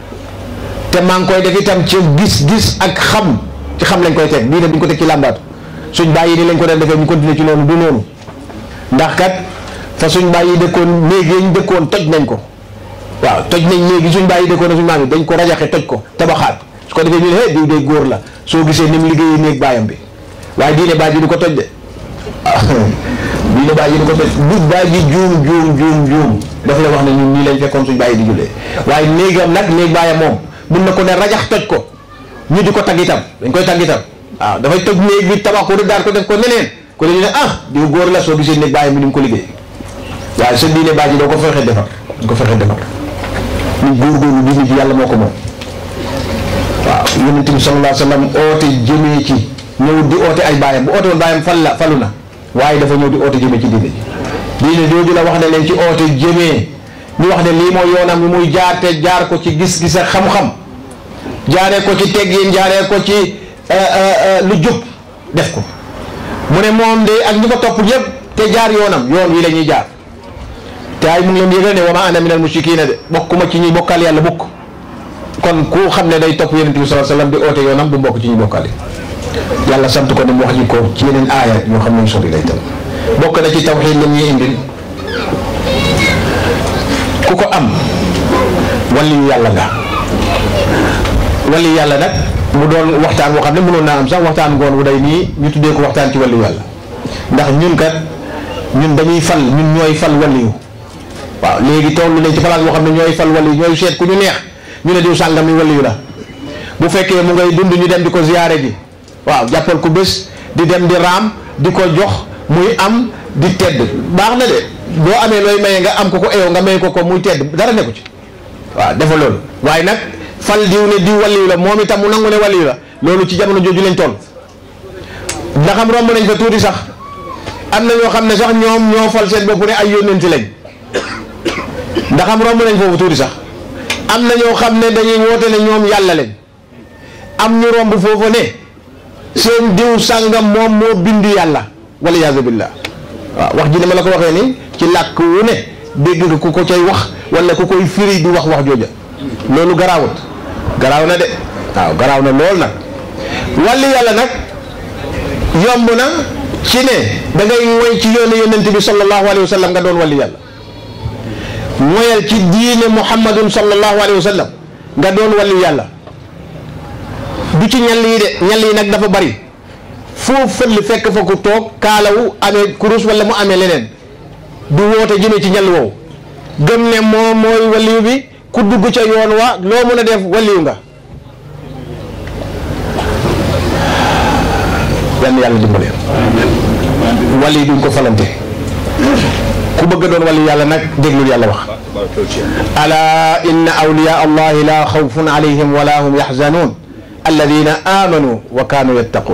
te maa ngi koy def itam ci gis-gis ak xam ci xam lañ koy teg bii ne duñ ko teg ci làmbaatu suñ bàyyi ni lañ ko doon defee ñu continuer ci noonu du noonu ndax kat fa suñ bàyyi dëkkoon néeg yi ñu dëkkoon toj nañ ko waaw toj nañ léegi suñ bàyyi dëkkoon suñ maam yi dañ ko rajaxe toj ko tabaxaat su ko defee ñu ne hé diw day góor la soo gisee ni mu liggéeyee néeg baayam bi waaye diine baay ji du ko toj de diine baay ji du ko toj du baay ji juum juum juum juum daf lay wax ne ñun nii lañ fekkoon suñ bàyyi di jullee waaye néegam nag néeg baayam moom mun na ko ne rajax toj ko ñu di ko tagg itam dañ koy tagg itam waaw dafay toj néeg bi tabax ko daal ko def ko neneen ko dañu ne ah diw góor la soo gisee néeg baayam bi ni mu ko liggéey waaye sa diine baay ji doo ko fexe defar doo ko fexe defar ñu góorgóorlu diine ji yàlla moo ko moom waaw yonent bi sallallahu alayhi wa sallam oote jëmee ci ñëw di oote ay baayam bu oote woon baayam fal la falu na waaye dafa ñëw di oote jëmee ci diine ji diine jooju la wax ne leen ci oote jëmee ñu wax ne lii mooy yoonam bi muy jaar te jaar ko ci gis-gis ak xam-xam jaaree ko ci teggin jaaree ko ci lu jub def ko mu ne moom de ak ñi ko topp yëpp te jaar yoonam yoon wi la ñuy jaar te ay mu ngi leen yëgal ne wa ma ana minal mushrikiina de bokkuma ci ñuy bokkal yàlla bukk kon ku xam ne day topp yonent bi sallallahu alayhi wasallam di oote yoonam du bokk ci ñuy bokkal yàlla sant ko ne mu wax ñu ko ci yeneen aaya yoo xam ne ñu sori lay tam bokk na ci tawxiid la ñuy indil ku ko am waliyu yàlla nga waliyu yàlla nag mu doon waxtaan boo xam ne mënoon naa am sax waxtaan ngoon wu day nii ñu tuddee ko waxtaan ci waliyu yàlla ndax ñun kat ñun dañuy fal ñun ñooy fal waliyu waaw léegi toll nañ ci place boo xam ne ñooy fal waliyu ñooy seet ku ñu neex ñu ne diw sàngam mi waliyu la bu fekkee mu ngay dund ñu dem di ko ziyaare ji waaw jàppal ko bés di dem di raam di ko jox muy am di tedd baax na de boo amee looy maye nga am ko ko eew nga may ko ko muy tedd dara nekku ci waaw dafa loolu waaye nag fal diw ne diw waliyu la moom itam mu nangu ne waliyu la loolu ci jamono jooju lañ toll ndax am romb nañ fa tuuti sax am na ñoo xam ne sax ñoom ñoo fal seen bopp ne ay yónnenti lañ ndax am romb nañ foofu tuuti sax am na ñoo xam ne dañuy woote ne ñoom yàlla lañ am ñu romb foofu ne seen diw sàngam moom moo bind yàlla wala yaasu billah waaw wax ji ne ma la ko waxee ni ci làkk wu ne dégg nga ku ko cay wax wala ku koy firi di wax wax jooja loolu garaawut garaaw na de waaw garaaw na lool nag wàlli yàlla nag yomb na ci ne da ngay woy ci yoonu yonent bi sallallahu alayhi wa sallam nga doon wàlli yàlla moyal ci diine muhammadun sallallahu alayhi wa sallam nga doon wàlli yàlla du ci ñal yi de ñal yi nag dafa bari foo fël fekk fa ku toog kaalawu amee kurus wala mu amee leneen du woote jëmee ci ñal woowu gëm ne moom mooy waliyu bi ku dugg ca yoon wa loo mën a def waliyu nga yan yàlla dimbale wali duñ ko falante ku bëgg doon wali yàlla nag déglul yàlla wax ala inna awliya allahi la xawfun alayhim wala hum yaxzanun alladina amanu wa kanu yattaqun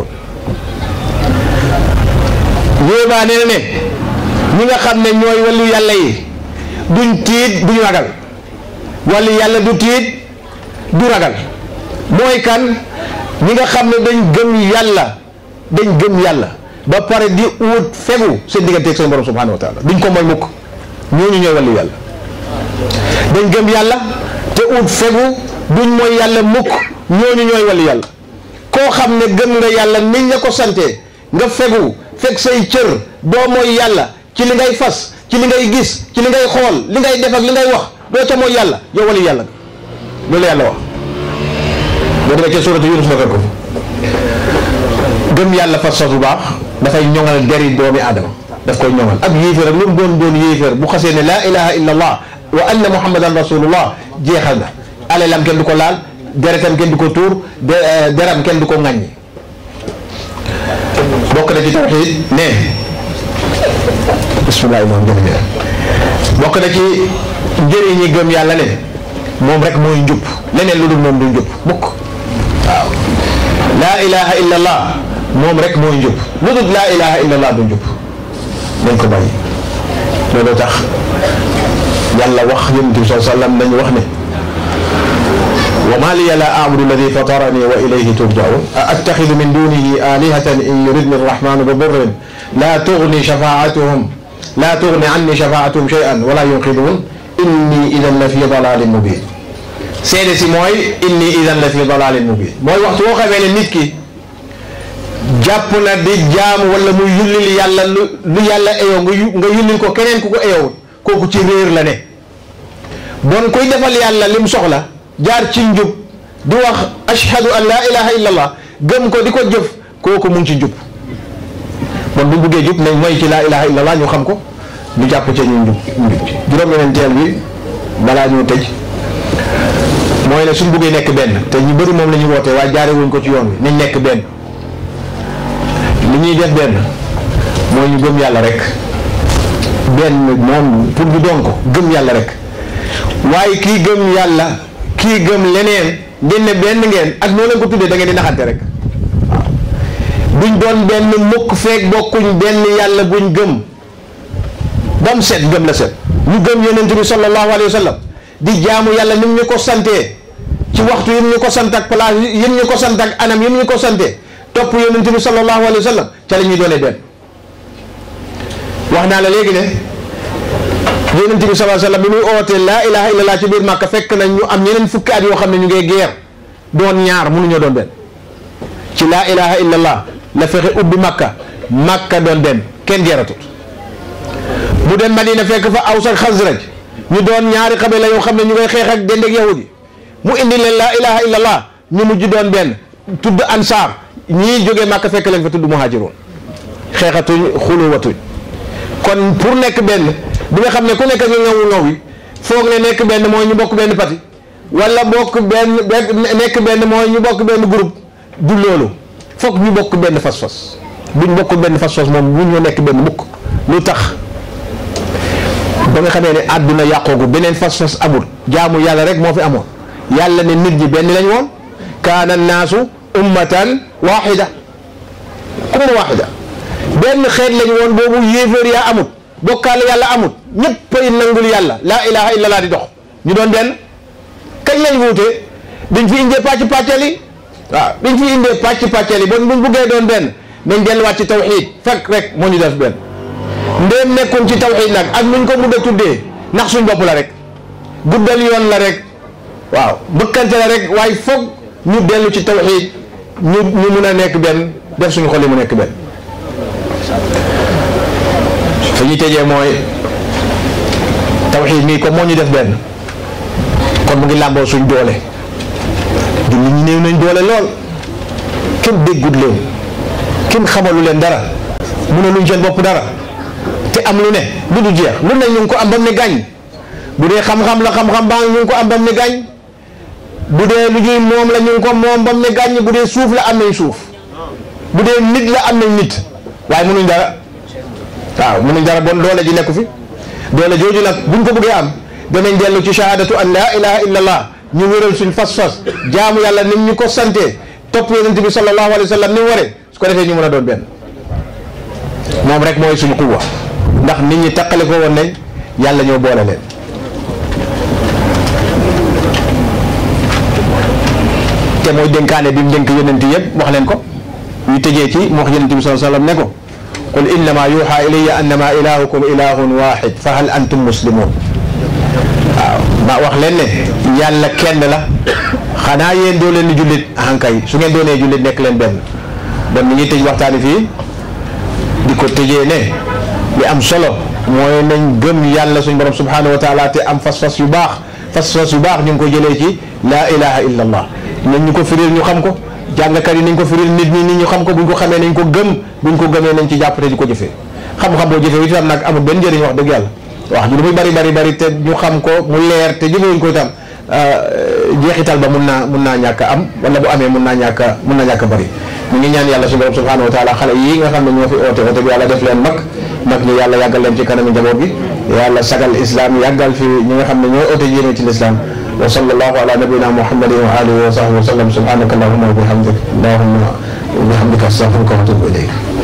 yéebaa nee na ne ñi nga xam ne ñooy wàllu yàlla yi duñ tiit duñ ragal wàllu yàlla du tiit du ragal mooy kan ñi nga xam ne dañ gëm yàlla dañ gëm yàlla ba pare di wut fegu seen digganteeg seen borom subhanahu wa taala duñ ko mooy mukk ñooñu ñooy wàllu yàlla dañ gëm yàlla te ut fegu duñ mooy yàlla mukk ñooñu ñooy wàllu yàlla koo xam ne gëm nga yàlla niñ la ko sante nga fegu fekk say cër doo mooy yàlla ci li ngay fas ci li ngay gis ci li ngay xool li ngay def ak li ngay wax doo ca mooy yàlla yow wàllu yàlla nga loolu yàlla wax boo demee ca suuratu Yunus nga ko gëm yàlla fas fas bu baax dafay ñoŋal deri doomi aadama daf koy ñoŋal ab yéeféer ak lu mu doon doon yéeféer bu xasee ne laa ilaha illa allah wa anna muhammadan rasulullah jeexal na alalam kenn du ko laal deretam kenn du ko tuur deram kenn du ko ŋàññi bokk na ci tawxiid ne bismillah moom jërëjëf bokk na ci njëriñ ñi gëm yàlla ne moom rek mooy njub leneen lu dul moom du njub mukk waaw laa ilaha illa allah moom rek mooy njub lu dul laa ilaha illa allah du njub nañ ko bàyyi loolu tax yàlla wax yonent bi saa sallam nañu wax ne wa ma liya la abudu alladi fatarani wa ilayhi turjaun a attaxidu min dunihi alihatan in yuridni arrahmanu bi durrin la tugni shafaatuhum la tugni anni shafaatuhum shay'an wala yunqidun inni idan la fi dalalin mubin seede si mooy inni idan la fi dalalin mubin mooy waxtu woo xamee ne nit ki jàpp na di jaamu wala muy yullil yàlla lu lu yàlla eyoo nga yu nga yullil ko keneen ku ko eyowul kooku ci réer la ne bon kuy defal yàlla lim soxla jaar ci njub di wax ashhadu an laa ilaha illa allah gëm ko di ko jëf kooku mu ngi ci njub bon bu buggee jub nañ mooy ci laa ilaha illa allah ñu xam ko ñu jàpp ca ñu njub njub ci juróom-ñeenteel bi balaa ñu tëj mooy ne suñ buggee nekk benn te ñu bëri moom la ñu wootee waaye jaare wuñ ko ci yoon wi nañ nekk benn li ñuy def benn mooy ñu gëm yàlla rek benn moom pour ñu doon ko gëm yàlla rek waaye kii gëm yàlla kii gëm leneen ngeen ne benn ngeen ak noo leen ko tuddee da ngeen di naxante rek waaw duñ doon benn mukk feek bokkuñ benn yàlla buñ gëm ba mu set gëm la set ñu gëm yonent bi sallallahu alayhi wa sallam di jaamu yàlla ni mu ñu ko santee ci waxtu yi ñu ko sant ak place yi ñu ko sant ak anam yi ñu ko santee topp yonent bi sallallahu alayhi wa sallam ca la ñuy doonee benn wax naa la léegi ne yonent bi sallallahu alayhi wa sallam bi muy ootee laa ilaha illallah ci biir Màkka fekk nañ ñu am ñeneen fukki at yoo xam ne ñu ngi geer doon ñaar mënuñoo doon benn ci laa ilaha illallah la fexe ubbi Màkka Màkka doon benn kenn geeratut mu dem Madina fekk fa Aws ak Xasraj ñu doon ñaari xabila yoo xam ne ñu ngay xeex ak dend ak yahudi mu indi leen laa ilaha illallah ñu mujj doon benn tudd ansaar ñii jógee Màkka fekk leen fa tudd muhaajiroon xeexatuñ xuluwatuñ kon pour nekk benn bi nga xam ne ku nekk nga ngawu ngaw yi foog ne nekk benn mooy ñu bokk benn parti wala bokk benn nekk benn mooy ñu bokk benn groupe du loolu foog ñu bokk benn fas-fas buñ bokk benn fas-fas moom bu ñu nekk benn mukk lu tax ba nga xamee ne àdduna yàqoogu beneen fas-fas amul jaamu yàlla rek moo fi amoon yàlla ne nit ñi benn lañ woon kaana naasu ummatan waxida umma waxida benn xeet lañ woon boobu yéeféer yaa amut bokkaale yàlla amut ñëppay nangul yàlla laa ilaha illallah di dox ñu doon benn kañ lañ wuute biñ fi indee pàcc pàccal yi waaw biñ fi indee pàcc pàccal yi bon buñ buggee doon benn nañ delluwaat ci tawxiid fekk rek moo ñu def benn ndéem nekkuñ ci tawxiid nag ak nuñ ko mun a tuddee ndax suñ bopp la rek guddal yoon la rek waaw bëkkante la rek waaye foog ñu dellu ci tawxiid ñu ñu mun a nekk benn def suñu xol yi mu nekk benn fi ñu tëjee mooy tawxiid mii comme moo ñu def benn kon mu ngi làmboo suñ doole julli ñi néew nañ doole lool kenn déggut leen kenn xamalu leen dara mënaluñ seen bopp dara te am lu ne lu du jeex lu ne ñu ngi ko am bam ne gàññ bu dee xam-xam la xam-xam baa ñu ngi ko am bam ne gàññ bu dee lu ñuy moom la ñu ngi ko moom bam ne gàññ bu dee suuf la am nañ suuf bu dee nit la am nañ nit waaye mënuñ dara waaw mënuñ dara bon doole ji nekku fi doole jooju nag buñ ko bëggee am danañ dellu ci shahadatu an laa ilaha illa allah ñu wéral suñ fas-fas jaamu yàlla nim ñu ko sante topp yonent bi sallallahu alayhi wa sallam ni mu waree su ko defee ñu mën a doon benn moom rek mooy suñu quwwa ndax nit ñi taqale ko woon nañ yàlla ñoo boole leen te mooy dénkaane bi mu dénk yonent yëpp wax leen ko ñu tëjee ci mu wax yonent bi sallallahu alayhi wa sallam ne ko qul innama yuha ilayya annama ilahukum ilahun wahid fa hal antum muslimun waaw ba wax leen ne yàlla kenn la xanaa yéen doo leen di jullit ahankay su ngeen doonee jullit nekk leen benn bon mi ngi tëj waxtaani fii di ko tëjee ne li am solo mooy nañ gëm yàlla suñ borom subhanahu wa taala te am fas-fas yu baax fas-fas yu baax ñu ngi ko jëlee ci laa ilaha illa allah nañ ñu ko firil ñu xam ko jàngkat yi nañ ko firil nit ñi nit ñu xam ko buñ ko xamee nañ ko gëm buñ ko gëmee nañ ci jàpp te di ko jëfee xam-xam boo jëfee itam nag amul benn njëriñ wax dëgg yàlla wax ji lu muy bari bari bari te ñu xam ko mu leer te jëfewuñ ko itam jeexital ba mun naa mun naa ñàkk a am wala bu amee mun naa ñàkk a mun naa ñàkk a bari ñu ngi ñaan yàlla suñu borom subhanahu wa taala xale yii nga xam ne ñoo fi oote oote bi yàlla def leen mag mag ñi yàlla yàggal leen ci kanami njaboot bi yàlla sagal islam yàggal fi ñi nga xam ne ñooy oote yéene ci l'islam wa sallallahu ala nabina muhammadin wa alihi wa sahbihi wa sallam subhanaka allahumma wa bihamdik allahumma wa bihamdika astaghfiruka wa atubu ilayk